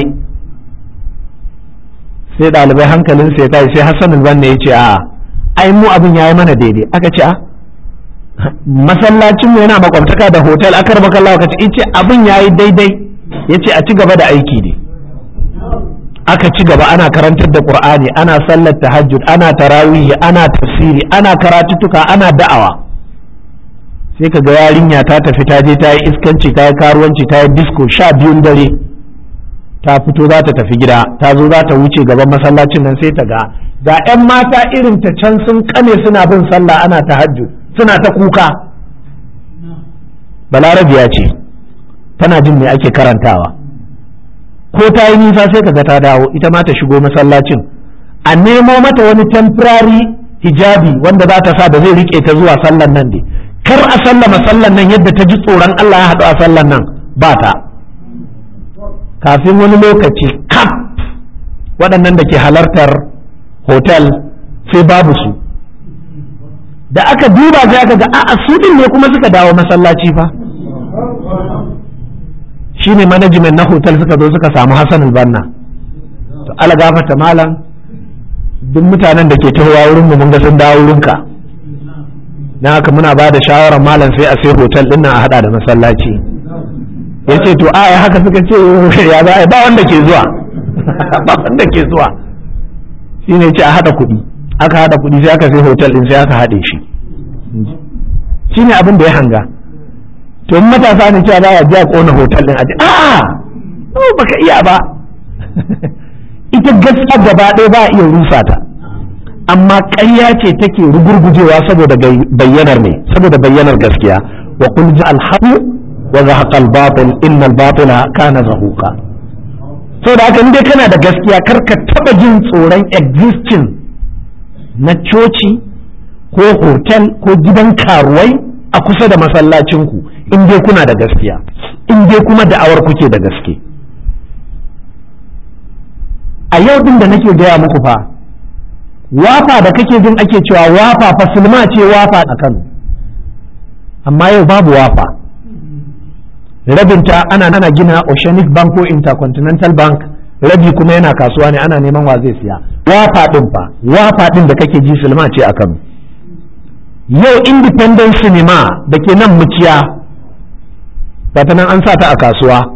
A: sai ɗalibai hankalin sai kai sai hassan banne ya ce a ai mu abin ya yi mana daidai aka ce a masallacin mu yana makwabtaka da hotel aka raba kallawa aka ce ce abin ya yi daidai ya ce a ci gaba da aiki ne aka ci gaba ana karantar da qur'ani ana sallar tahajjud ana tarawihi ana tafsiri ana karatuttuka ana da'awa sai ka ga yarinya ta tafi ta je ta yi iskanci ta yi karuwanci ta yi disco sha biyun dare ta fito za ta tafi gida ta zo za ta wuce gaban masallacin nan sai ta ga ga 'yan mata irin ta can sun kame suna bin sallah ana tahajjud suna ta kuka balarabiya ce tana jin me ake karantawa ko ta yi nisa sai ka ga ta dawo ita ma ta shigo masallacin a nemo mata wani temporary hijabi wanda za ta sa da zai rike ta zuwa sallan nan ne kar a sallama sallan nan yadda ta ji tsoron Allah ya haɗu a sallan nan ba ta kafin wani lokaci kaf waɗannan da ke halartar hotel sai babu su da aka duba sai aka ga a'a su din ne kuma suka dawo masallaci fa shine management na hotel suka zo suka samu Hassan banna to ala gafata malam duk mutanen da ke tahowa wurin mu mun ga sun dawo wurinka na haka muna ba da shawarar malam sai a sai hotel din nan a hada da masallaci ya ce to a haka suka ce ya za a ba wanda ke zuwa ba wanda ke zuwa shi ne ce a hada kuɗi aka hada kuɗi sai aka sai hotel din sai aka haɗe shi shi ne abin da ya hanga to matasa ne cewa za a biya kona hotel din a ce a baka iya ba ita gaskiya gaba ɗaya ba a iya rusa ta amma ƙarya ce take rugurgujewa saboda bayyanar ne saboda bayyanar gaskiya wa qul ja'al haqu wa zahaqa al-batil inna al-batila kana zahuqa saboda haka in dai kana da gaskiya kar ka taba jin tsoron existing na coci ko hotel ko gidan karuwai a kusa da masallacinku in dai kuna da gaskiya in dai kuma da'awar kuke da gaske a yau din da nake gaya muku fa wafa da kake jin ake cewa wafa fa sulma ce wafa a Kano amma yau babu wafa rabinta ana nana gina Oceanic Bank ko Intercontinental Bank rabi kuma yana kasuwa ne ana neman wa zai siya wafa din fa wafa din da kake ji sulma ce a Kano yau Independent Cinema da ke nan muciya ta nan an sa ta a kasuwa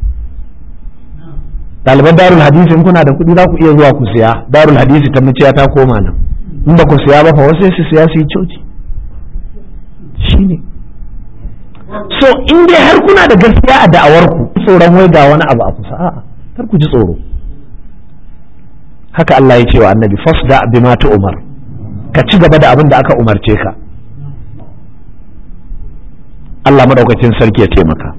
A: ɗaliban darul hadisi in kuna da kuɗi za ku iya zuwa ku siya darul hadisi ta maciya ta koma nan in ba ku siya ba fa wasu su siya su yi coci shine so in dai har kuna da gaskiya a da'awarku tsoron wai ga wani abu a kusa a'a kar ku ji tsoro haka Allah ya ce wa annabi fasda bima umar ka ci gaba da abin da aka umarce ka Allah madaukakin sarki ya taimaka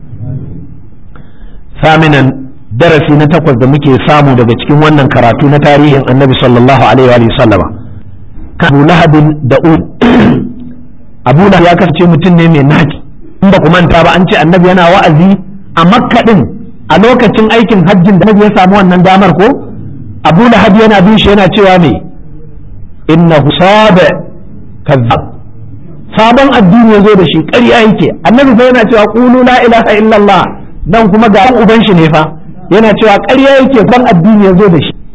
A: saminan darasi na takwas da muke samu daga cikin wannan karatu na tarihin annabi sallallahu alaihi wa sallama abu lahabin da abu lahab ya kasance mutum ne mai naki in ba ku manta ba an ce annabi yana wa'azi a makka din a lokacin aikin hajjin da annabi ya samu wannan damar ko abu lahab yana bin shi yana cewa me innahu sabe kazzab sabon addini ya zo da shi ƙarya yake annabi fa yana cewa qulu la ilaha illallah dan kuma ga uban shi ne fa yana cewa ƙarya yake ban addini ya zo da shi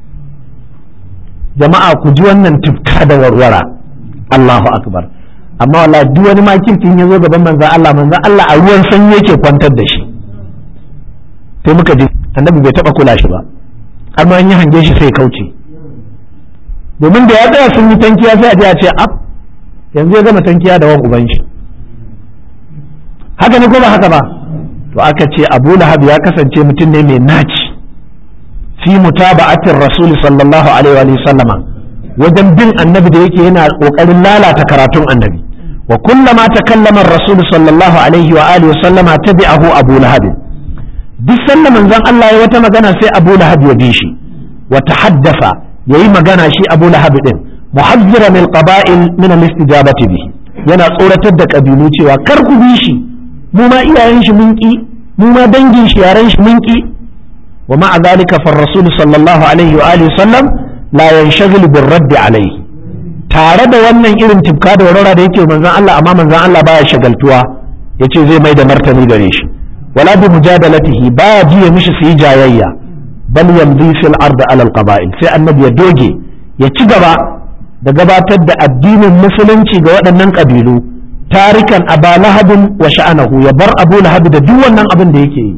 A: jama'a ku ji wannan tufka da warwara Allahu akbar amma wallahi duk wani makircin ya zo gaban manzon Allah manzon Allah a ruwan sanyi yake kwantar da shi sai muka ji annabi bai taba kula shi ba har ma an yi hange shi sai kauce domin da ya tsaya sun yi tankiya sai a je a ce ab yanzu ya gama tankiya da wan uban shi haka ne ko ba haka ba to aka ce Abu Lahab ya kasance mutum ne mai naci fi mutaba'atir rasul sallallahu alaihi wa sallama wajen bin annabi da yake yana kokarin lalata karatun annabi wa kullama takallama ar-rasul sallallahu alaihi wa alihi sallama tabi'ahu abu lahab duk sanda manzon Allah ya wata magana sai abu lahab ya bi shi wa tahaddafa yayi magana shi abu lahab din muhazziran al-qaba'il min al-istijabati bihi yana tsoratar da kabilu cewa kar ku bi shi mu ma iyayen shi mun ki mu ma dangin shi yaran shi mun ki ومع ذلك فالرسول صلى الله عليه وآله وسلم لا ينشغل بالرد عليه tare da wannan irin tibka da warwara da yake manzon Allah amma manzon Allah baya shagaltuwa yace zai mai da martani gare shi wala bi mujadalatihi baya jiya mishi su yi jayayya bal yamdi fil ard ala al qaba'il sai annabi ya doge ya ci gaba da gabatar da addinin musulunci ga waɗannan kabilu tarikan aba lahabin wa sha'anahu ya bar abu lahab da duk wannan abin da yake yi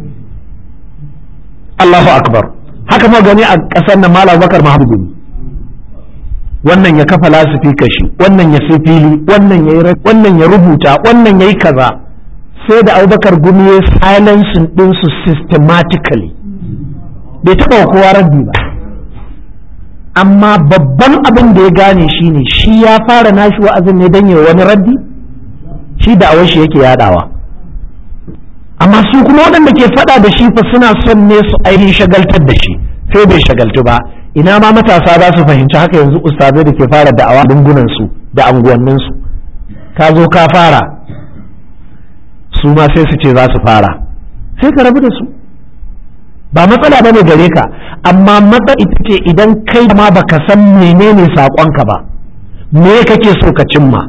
A: Allahu akbar haka ma gani a ƙasar nan Malam Bakar Mahabudu wannan ya kafa lasifi kashi wannan ya sai fili wannan ya wannan ya rubuta wannan yayi kaza sai da Abubakar gumi ya silencing din su systematically bai taɓa kowa raddi ba amma babban abin da ya gane shine shi ya fara nashi wa'azin ne dan ya wani raddi shi da awashi yake yadawa amma su kuma waɗanda ke faɗa da shi fa suna son ne su ainihin shagaltar da shi sai bai shagaltu ba ina ma matasa za su fahimci haka yanzu ustazai da ke fara da'awa lungunan su da anguwannin su ka zo ka fara su ma sai su ce za su fara sai ka rabu da su ba matsala ba ne gare ka amma matsala ita ce idan kai ma baka san menene saƙonka ba me kake so ka cimma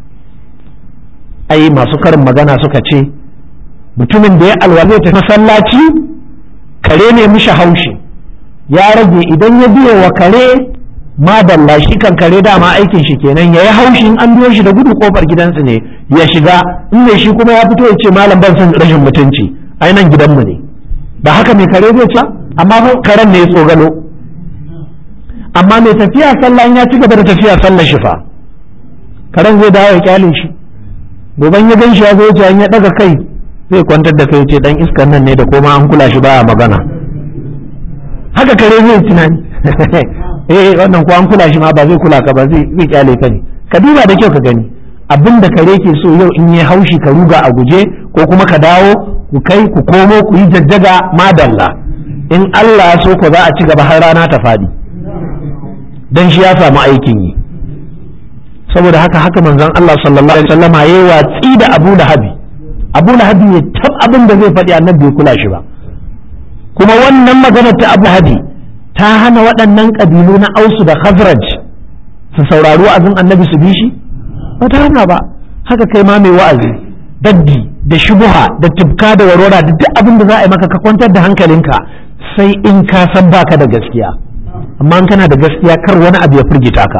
A: ai masu karin magana suka ce mutumin da ya alwale ta masallaci kare ne mishi haushi ya rage idan ya biya wa kare madalla shi kan kare dama aikin shi kenan ya yi haushin an biyo shi da gudu kofar gidansu ne ya shiga in ne shi kuma ya fito ya ce malam ban son rashin mutunci ai nan gidanmu ne ba haka mai kare zai ci amma karen ne ya tsogalo amma mai tafiya sallah ya ci gaba da tafiya sallah shi fa karen zai dawo ya kyale shi goban ya gan shi ya zo ya daga kai zai kwantar da kai ce dan iskan nan ne da koma an kula shi baya magana haka kare zai tunani eh wannan ko an kula shi ma ba zai kula ka ba zai zai kyale ka ne ka duba da kyau ka gani abin da kare ke so yau in yi haushi ka ruga a guje ko kuma ka dawo ku kai ku komo ku yi jajjaga madalla in Allah so ku za a ci gaba har rana ta fadi dan shi ya samu aikin yi saboda haka haka manzon Allah sallallahu alaihi wasallam yayi watsi da Abu Lahabi Abu Lahabi ya tab abin da zai faɗi annabi bai kula shi ba kuma wannan magana ta Abu Lahabi ta hana waɗannan ƙabilu na Ausu da Khazraj su saurari wa'azin annabi su bi shi ba ta hana ba haka kai ma mai wa'azi daddi da shubuha da tibka da warwara da duk abin da za a yi maka ka kwantar da hankalinka sai in ka san baka da gaskiya amma in kana da gaskiya kar wani abu ya firgita ka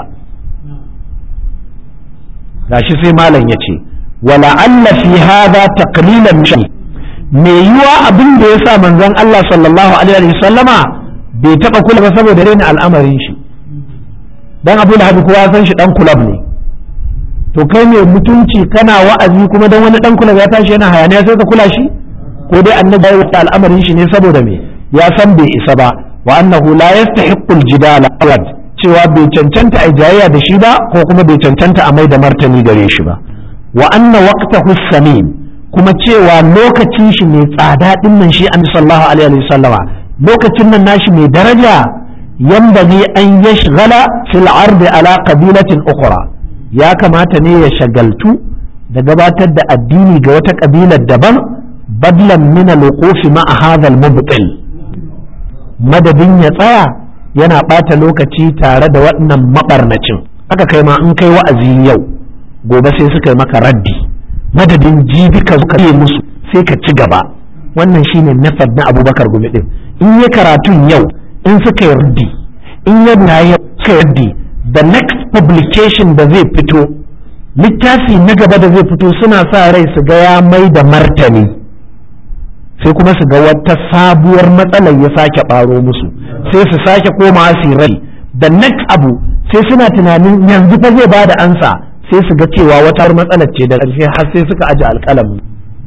A: gashi sai malam ya ce wala alla fi hadha taqlilan shi me yiwa abin da yasa manzon Allah sallallahu alaihi wasallama bai taba kula ba saboda raina al'amarin shi dan Abu Lahab kowa san shi dan kulab ne to kai mai mutunci kana wa'azi kuma dan wani dan kula ya tashi yana hayaniya sai ka kula shi ko dai annabi ya wuce al'amarin shi ne saboda me ya san bai isa ba wa annahu la yastahiqqu al-jidala awad cewa bai cancanta a jayayya da shi ba ko kuma bai cancanta a mai da martani gare shi ba wa anna waqtahu samin kuma cewa lokacin shi mai tsada din nan shi annabi sallallahu alaihi wasallama lokacin nan nashi mai daraja yambagi an yashghala fil ardi ala qabilatin ukhra ya kamata ne ya shagaltu da gabatar da addini ga wata kabilar daban badlan min al-wuquf ma'a hadha al-mubtil madadin ya tsaya yana ɓata lokaci tare da waɗannan maɓarnacin aka kai ma in kai wa'azi yau gobe sai suka yi maka raddi madadin jibi ka zuka yi musu sai ka ci gaba wannan shine nafad na abubakar gumi din in yi karatun yau in suka yi raddi in ya yau suka yi raddi the next publication da zai fito littafi na gaba da zai fito suna sa rai su ga ya mai da martani sai kuma su ga wata sabuwar matsalar ya sake ɓaro musu sai su sake koma su rai da next abu sai suna tunanin yanzu fa zai bada ansa sai su ga cewa wata matsalar ce da ƙarshe har sai suka aje alƙalamin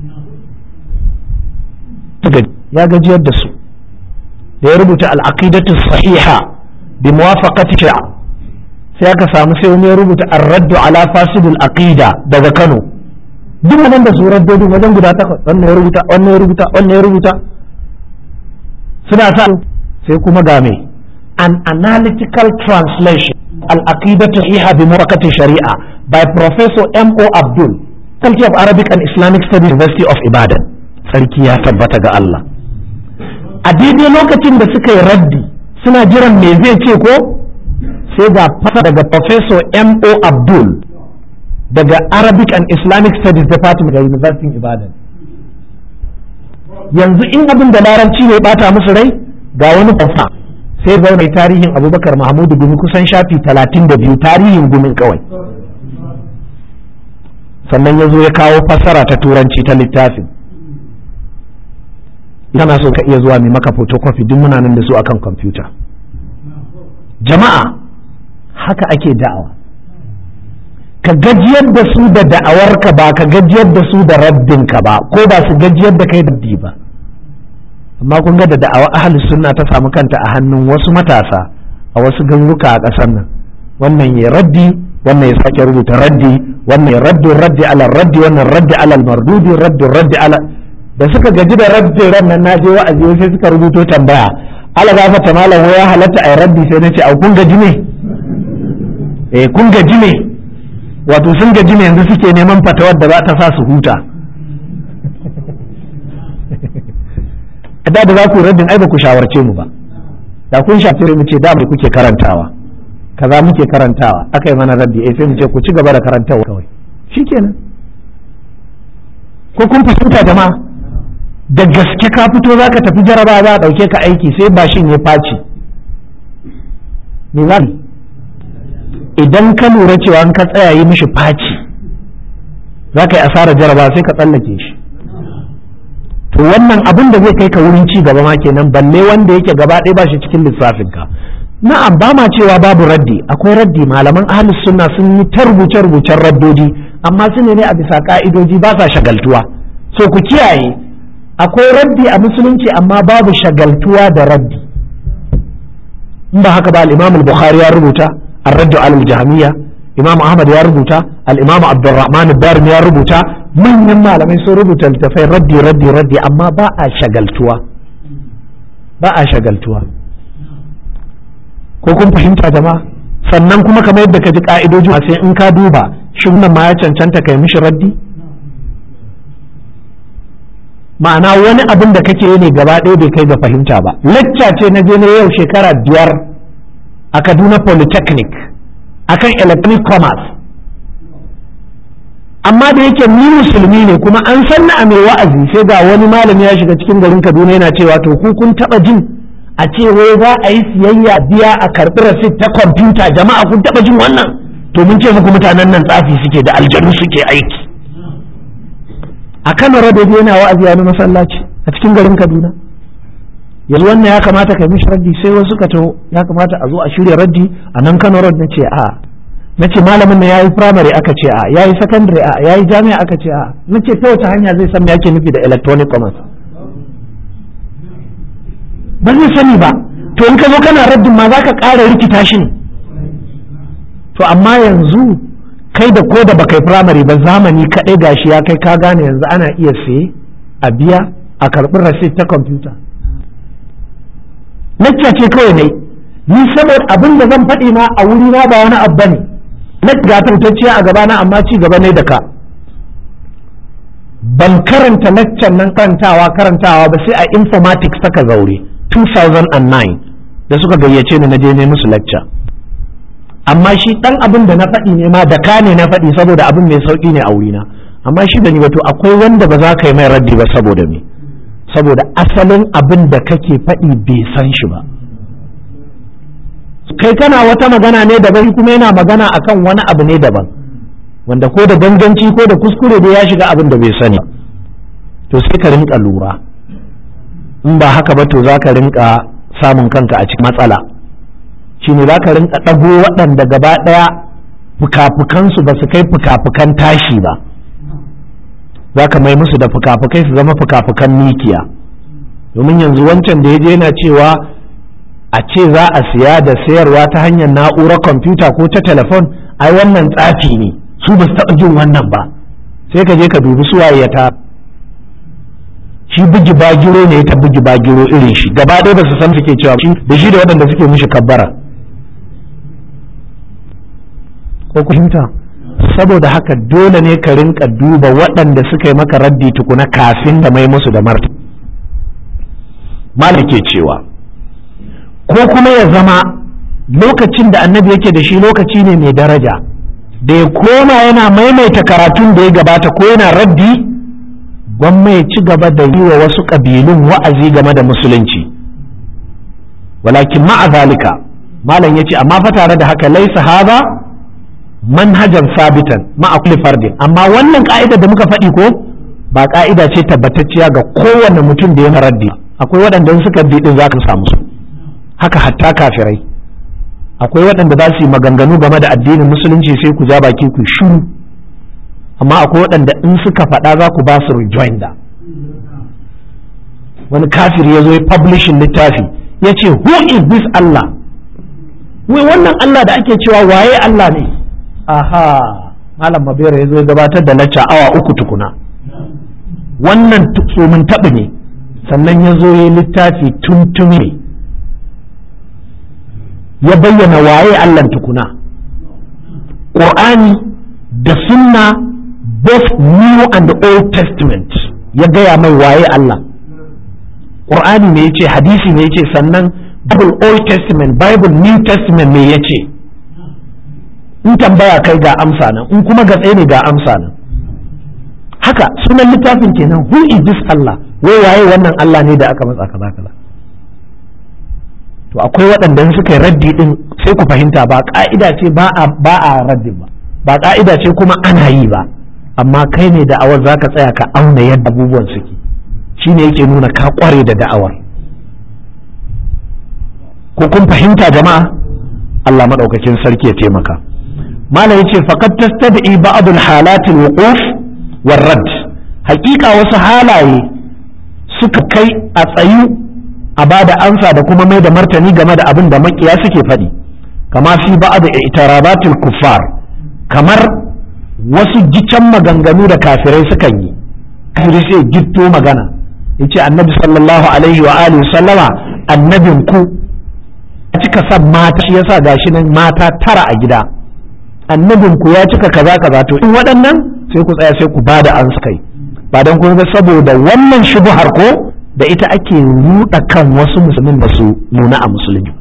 A: ya gajiyar da su da ya rubuta al'aqidatu sahiha bi muwafaqati shi'a sai aka samu sai wani ya rubuta ar-raddu ala fasidul aqida daga Kano duk nan da su raddodi wajen guda takwas wannan ya rubuta wannan ya rubuta wannan ya rubuta suna sa sai kuma ga me an analytical translation al-aqidatu sahiha bi muwafaqati shari'a by professor M.O. Abdul Faculty of Arabic and Islamic Studies University of Ibadan sarki ya tabbata ga Allah a daidai lokacin da suka yi raddi suna jiran me zai ce ko sai ga fasa daga professor M.O. Abdul daga Arabic and Islamic Studies Department da University Ibadan yanzu in abin da larabci ne bata musu rai ga wani kwasa sai ga mai tarihin abubakar mahmudu gumi kusan shafi talatin da biyu tarihin gumin kawai sannan ya zo ya kawo fassara ta turanci ta littafin kana so ka iya zuwa mai maka photocopy duk muna nan da su akan kwamfuta jama'a haka ake da'awa ka gajiyar da su da da'awarka ba ka gajiyar da su da rabbinka ba ko ba su gajiyar da kai da ba amma kun ga da da'awa ahalus sunna ta samu kanta a hannun wasu matasa a wasu garuruka a ƙasar nan wannan ya raddi wannan ya sake rubuta raddi wannan ya raddi raddi ala raddi wannan raddi ala mardudi raddi raddi ala da suka gaji da raddi ran nan na je wa'azi sai suka rubuto tambaya ala gafa ta malam ya halatta ai raddi sai nace au kun gaji ne eh kun gaji ne wato sun gaji ne yanzu suke neman fatawar da za ta sa su huta da da za ku raddin ai ba ku shawarce mu ba da kun shafi mu ce da mai kuke karantawa kaza muke karantawa aka yi mana raddi eh sai mu ce ku ci gaba da karantawa kawai shikenan ko kun fahimta jama'a da gaske ka fito za ka tafi jaraba za a ɗauke ka aiki sai bashin ya faci me za idan ka lura cewa ka tsaya yi mishi faci za ka yi asarar jaraba sai ka tsallake shi to wannan abin da zai kai ka wurin ci gaba ma kenan balle wanda yake gaba ɗaya ba shi cikin lissafinka na'am ba ma cewa babu raddi akwai raddi malaman ahlus sunna sun yi ta rubuce rubucen raddodi amma su ne a bisa ka'idoji ba sa shagaltuwa so ku kiyaye akwai raddi a musulunci amma babu shagaltuwa da raddi in ba haka ba al-imam al-bukhari ya rubuta ar-raddu al-jahmiyya imam ahmad ya rubuta al-imam abdurrahman ad-darimi ya rubuta manyan malamai sun rubuta littafai raddi raddi raddi amma ba a shagaltuwa ba a shagaltuwa ko kun fahimta jama'a sannan kuma kamar yadda ka ji ka'idoji sai in ka duba shi ma ya cancanta kai mishi raddi ma'ana wani abin da kake ne gaba ɗaya bai kai ga fahimta ba lacca ce na je na yau shekara biyar a kaduna polytechnic akan electronic commerce amma da yake ni musulmi ne kuma an sanna a mai wa'azi sai ga wani malami ya shiga cikin garin kaduna yana cewa to ku kun taɓa jin a ce wai za a yi siyayya biya a karɓi rasit ta kwamfuta jama'a kun taɓa jin wannan to mun ce muku mutanen nan tsafi suke da aljanu suke aiki a kano radoji yana wa'azi a masallaci a cikin garin kaduna yanzu wannan ya kamata ka mishi raddi sai wasu ka taho ya kamata a zo a shirya raddi a nan kano road na ce a
B: na ce malamin na yayi primary aka ce a yayi secondary a yayi jami'a aka ce a na ce ta wace hanya zai san me ake nufi da electronic commerce ba zai sani ba to in ka zo kana raddin ma za ka ƙara rikita shi ne to amma yanzu kai da ko da baka yi firamare ba zamani kaɗai gashi ya kai ka gane yanzu ana iya saye a biya a karɓi rasit ta kwamfuta lacca ce kawai ne ni saboda abin da zan faɗi ma a wuri na ba wani abu ne na gatantacciya a gabana amma ci gaba ne da ka ban karanta laccan nan karantawa karantawa ba sai a informatics ta ka zaure 2009 da suka gayyace ni na je ne musu lacca amma shi dan abin da na faɗi ne ma da ka ne na faɗi saboda abin mai sauƙi ne a wurina amma shi da ni wato akwai wanda ba za ka yi mai raddi ba saboda me saboda asalin abin da kake faɗi bai san shi ba kai kana wata magana ne daban kuma yana magana akan wani abu ne daban wanda ko da ganganci ko da kuskure da ya shiga abin da bai sani to sai ka rinka lura in ba haka ba to za ka rinka samun kanka a cikin matsala shi ne za ka rinka ɗago waɗanda gaba ɗaya fuka-fukansu ba su kai fuka-fukan tashi ba za ka mai musu da fuka-fukai su zama fuka-fukan mikiya domin yanzu wancan da ya je yana cewa a ce za a siya da sayarwa ta hanyar na'urar kwamfuta ko ta telefon ai wannan tsafi ne su ba su taɓa jin wannan ba sai ka je ka dubi suwaye ya ta shi bugi bagiro ne ta bugi bagiro irin shi gaba ɗaya ba su san suke cewa shi da shi da waɗanda suke mishi kabbara ko fahimta saboda haka dole ne ka rinka duba waɗanda suka yi maka raddi tukuna kafin da mai musu da marta malam ke cewa ko kuma ya zama lokacin da annabi yake da shi lokaci ne mai daraja da ya koma yana maimaita karatun da ya gabata ko yana raddi gwamma ya ci gaba da yi wa wasu ƙabilun wa'azi game da musulunci walakin ma'a zalika malam ya ce amma fa tare da haka laisa haza manhajan sabitan ma'a kulli fardin amma wannan ka'ida da muka faɗi ko ba ka'ida ce tabbatacciya ga kowane mutum da ya raddi akwai waɗanda suka bi din zaka samu su haka hatta kafirai akwai waɗanda za su yi maganganu game da addinin musulunci sai ku ja baki ku shiru amma akwai waɗanda in suka faɗa za ku ba su rejoinder wani kafir ya zo ya publishin littafi ya ce who is this Allah wai wannan Allah da ake cewa waye Allah ne aha malam mabera ya zo ya gabatar da lacca awa uku tukuna wannan tsomin taɓi ne sannan ya zo ya littafi tuntumi ya bayyana waye Allah tukuna ƙur'ani da sunna both new and old testament ya gaya mai waye Allah ƙur'ani ne ya ce hadisi ne ya ce sannan bible old testament bible new testament me ya ce in tambaya kai ga amsa nan in kuma gatse ne ga amsa nan haka sunan littafin kenan who is this Allah wai waye wannan Allah ne da aka matsa kaza kaza to akwai waɗanda suka yi raddi din sai ku fahimta ba ka'ida ce ba a ba a raddin ba ba ka'ida ce kuma ana yi ba amma kai ne da'awar zaka tsaya ka auna yadda abubuwan suke shine yake nuna ka kware da da'awar ko kun fahimta jama'a Allah madaukakin sarki ya taimaka malam yace faqad tastad'i ba'd al-halat al-wuquf war-radd haƙiƙa wasu halaye suka kai a tsayu a bada ansa da kuma mai da martani game da abin da makiya suke faɗi kama fi ba'd i'tirabatil kuffar kamar wasu gicen maganganu da kafirai sukan yi kafiri sai gitto magana yace annabi sallallahu alaihi wa alihi sallama annabin ku cika san mata shi yasa gashi nan mata tara a gida annabin ku ya cika kaza kaza to in waɗannan sai ku tsaya sai ku bada an kai ba dan kuma saboda wannan shubuhar ko da ita ake ruɗa kan wasu musulmin ba su nuna a musulmi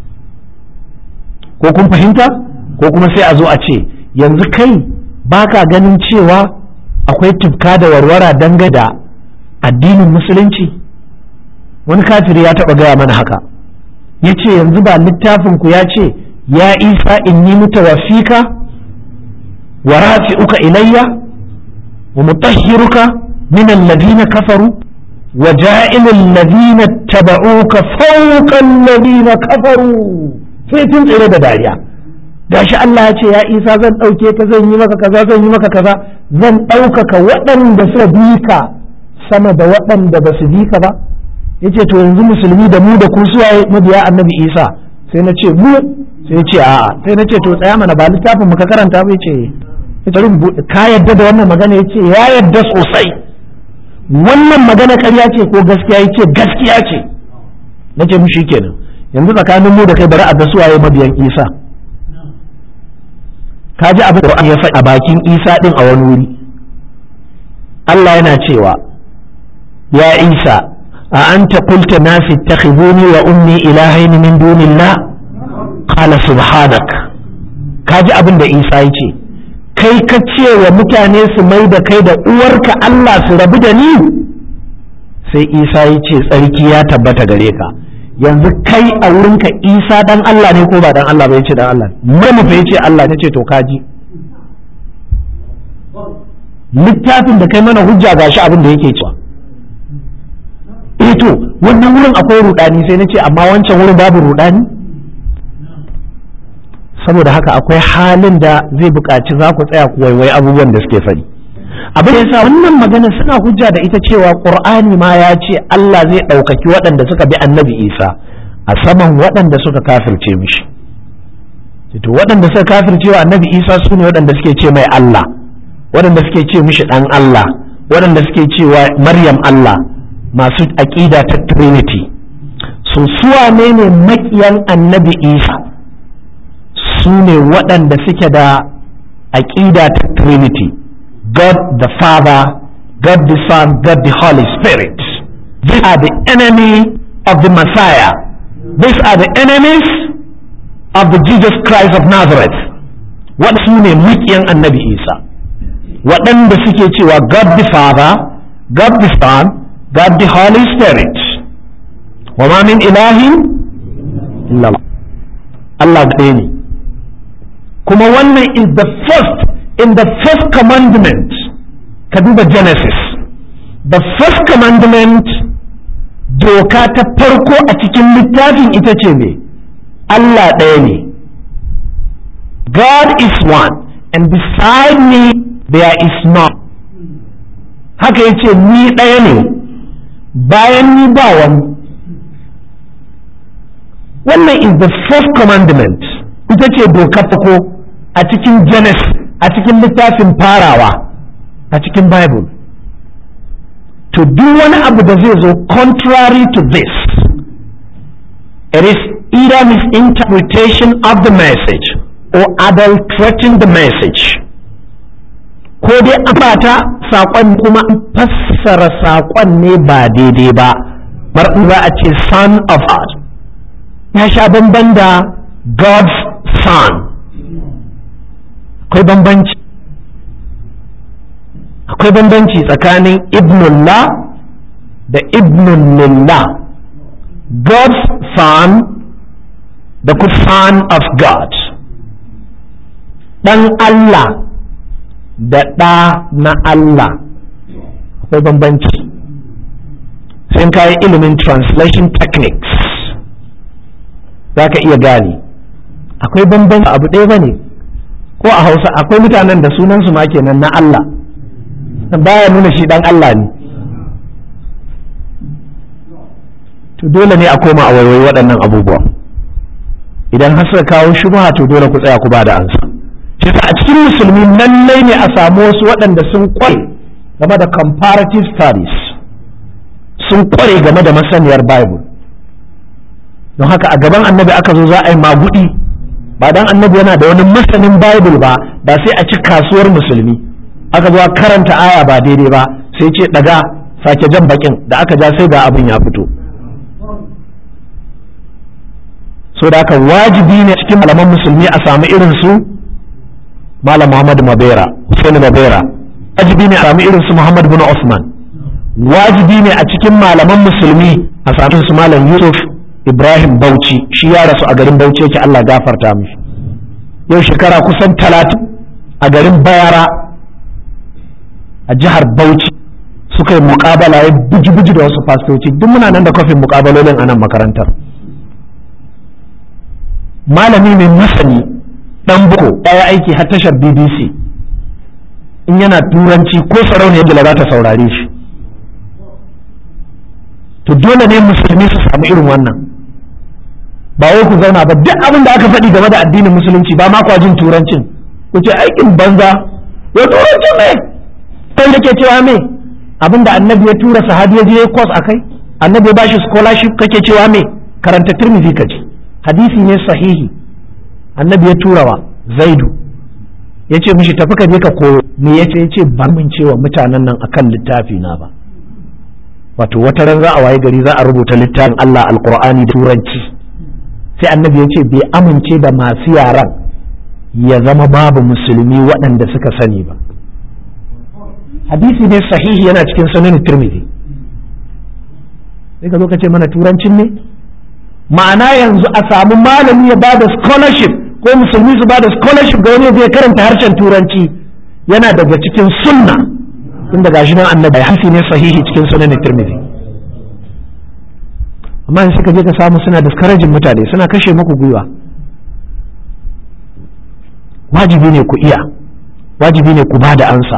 B: ko kun fahimta ko kuma sai a zo a ce yanzu kai baka ganin cewa akwai tufka da warwara dangane da addinin musulunci wani kafiri ya taɓa gaya mana haka ya ce yanzu ba littafin ku ya ce ya isa inni mutawaffika wa rafi'uka ilayya wa mutahhiruka min alladhina kafaru wa ja'ilu alladhina tabauka fawqa alladhina kafaru sai tun tsere da dariya gashi Allah ya ce ya Isa zan ɗauke ka zan yi maka kaza zan yi maka kaza zan ɗaukaka waɗanda suka bi ka sama da waɗanda ba su bi ka ba yace to yanzu musulmi da mu da ku suwaye mabiya annabi Isa sai na ce mu sai ya ce a'a sai na ce to tsaya mana ba littafin muka karanta ba yace ka yadda da wannan magana yace ya yadda sosai wannan magana ƙarya ce ko gaskiya yace gaskiya ce nace mu kenan yanzu tsakanin mu da kai bari a da suwaye mabiyan Isa ka ji abin da ya faɗi a bakin Isa din a wani wuri Allah yana cewa ya Isa a anta qulta nasi ittakhiduni wa ummi ilahaini min dunillah qala subhanak kaji abin da Isa ya ce kai ka ce wa mutane su mai da kai da uwarka Allah su rabu da ni sai Isa ya ce tsarki ya tabbata gare ka yanzu kai a wurinka Isa dan Allah ne ko ba dan Allah ba ya ce dan Allah mu fa ya ce Allah ne ce to kaji littafin da kai mana hujja gashi abin da yake cewa eh to wannan wurin akwai rudani sai na ce amma wancan wurin babu rudani saboda haka akwai halin da zai buƙaci za ku tsaya ku waiwai abubuwan da suke faɗi abin da yasa wannan magana suna hujja da ita cewa qur'ani ma ya ce Allah zai ɗaukaki waɗanda suka bi annabi Isa a saman waɗanda suka kafirce mishi to waɗanda suka kafirce wa annabi Isa su ne waɗanda suke ce mai Allah waɗanda suke ce mishi ɗan Allah waɗanda suke cewa Maryam Allah masu aƙida ta Trinity so suwa ne ne maƙiyan annabi Isa su ne waɗanda suke da aƙida ta Trinity, God the Father, God the Son, God the Holy Spirit. These are the enemy of the Messiah. These are the enemies of the Jesus Christ of Nazareth. What su ne maƙiyan annabi Isa. Waɗanda suke cewa God the Father, God the Son, God the Holy Spirit. Wa ma min ilahin illallah. Allah ɗaya ne. kuma wannan is the first in the first commandment ka duba genesis the first commandment doka ta farko a cikin littafin ita ce ne Allah ɗaya ne God is one and beside me there is none haka yace ni ɗaya ne bayan ni ba wani wannan is the first commandment ita ce dokar farko a cikin Genesis a cikin littafin farawa a cikin Bible to duk wani abu da zai zo contrary to this it is either misinterpretation of the message or adulterating the message ko dai an bata saƙon kuma an fassara saƙon ne ba daidai ba bar za a ce son of God ya sha bamban da God's son akwai bambanci akwai bambanci tsakanin ibnullah da ibnullah God's son da ku son of God ɗan Allah da ɗa na Allah akwai bambanci sai ka yi ilimin translation techniques za ka iya gane akwai bambanci abu ɗaya ba ne ko a hausa akwai mutanen da sunansu ma kenan na Allah baya nuna shi dan Allah ne to dole ne a koma a waiwai waɗannan abubuwa idan har suka kawo shubha to dole ku tsaya ku ba da ansa shi a cikin musulmi lallai ne a samu wasu waɗanda sun kware game da comparative studies sun kware game da masaniyar bible don haka a gaban annabi aka zo za a yi magudi ba dan annabi yana da wani masanin bible ba ba sai a ci kasuwar musulmi aka zo karanta aya ba daidai ba sai ce daga sake jan bakin da aka ja sai ga abin ya fito so da aka wajibi ne cikin malaman musulmi a samu irin su malam muhammad mabera husaini mabera wajibi ne a samu irin su muhammad bin usman wajibi ne a cikin malaman musulmi a samu su malam yusuf Ibrahim Bauchi shi ya rasu a garin Bauchi yake Allah gafarta mishi yau shekara kusan talatin a garin Bayara a jihar Bauchi suka yi muƙabala ya buji-buji da wasu fastoci duk muna nan da kofin muƙabalolin a nan makarantar malami mai masani dan buko ya aiki har tashar bbc in yana turanci ko sarauniyar da za ta saurare shi to dole ne musulmi su samu irin wannan ba wai ku zauna ba duk abin da aka faɗi game da addinin musulunci ba ma kwa jin turancin ku ce aikin banza ya turanci me kai da ke cewa me abin da annabi ya tura sahabi ya je kwas akai annabi ya bashi scholarship kake cewa me karanta tirmidhi kaji hadisi ne sahihi annabi ya tura wa zaidu ya ce mishi tafi ka je ka koyo me ya ce ya ce ba mun cewa mutanen nan akan littafi na ba wato wata ran za a waye gari za a rubuta littafin Allah alqur'ani da turanci sai annabi ya ce bai amince da masu yaran ya zama babu musulmi waɗanda suka sani ba hadisi ne sahihi yana cikin sunan tirmidhi sai ka zo ka ce mana turancin ne ma'ana yanzu a samu malami ya bada scholarship ko musulmi su bada scholarship ga wani zai karanta harshen turanci yana daga cikin sunna tun daga shi nan annabi hadisi ne sahihi cikin sunan tirmidhi amma in suka je ka samu suna discouraging mutane suna kashe muku gwiwa wajibi ne ku iya wajibi ne ku ba da ansa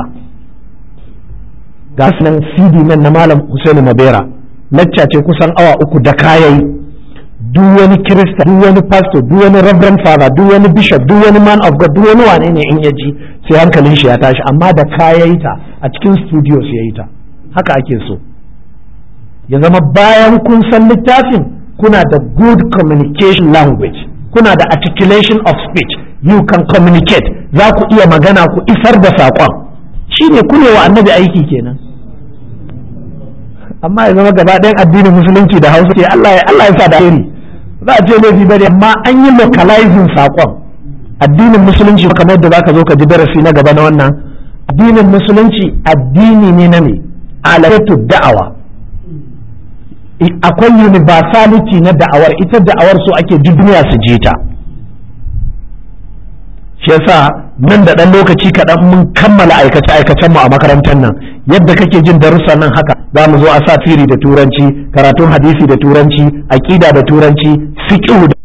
B: ga nan cd nan na malam Hussein Mabera lacca ce kusan awa uku da kayayi duk wani kirista duk wani pastor duk wani reverend father duk wani bishop duk wani man of god duk wani wane ne in ya ji sai hankalin shi ya tashi amma da kayayi ta a cikin studio sai yayi ta haka ake so ya zama bayan kun san littafin kuna da good communication language kuna da articulation of speech you can communicate za ku iya magana ku isar da saƙon shine kunewa annabi aiki kenan amma ya zama gaba ɗayan addinin musulunci da hausa ce Allah ya Allah ya sa da alheri za a ce laifi bane amma an yi localizing saƙon addinin musulunci kamar da zaka zo ka ji darasi na gaba na wannan addinin musulunci addini ne na me alatu da'awa akwai universality na da'awar ita da'awar so ake duniya su je ta shi yasa nan da ɗan lokaci kaɗan mun kammala aikace aikacen mu a makarantar nan yadda kake jin darussa nan haka za mu zo a sa firi da turanci karatun hadisi da turanci aƙida da turanci fiqh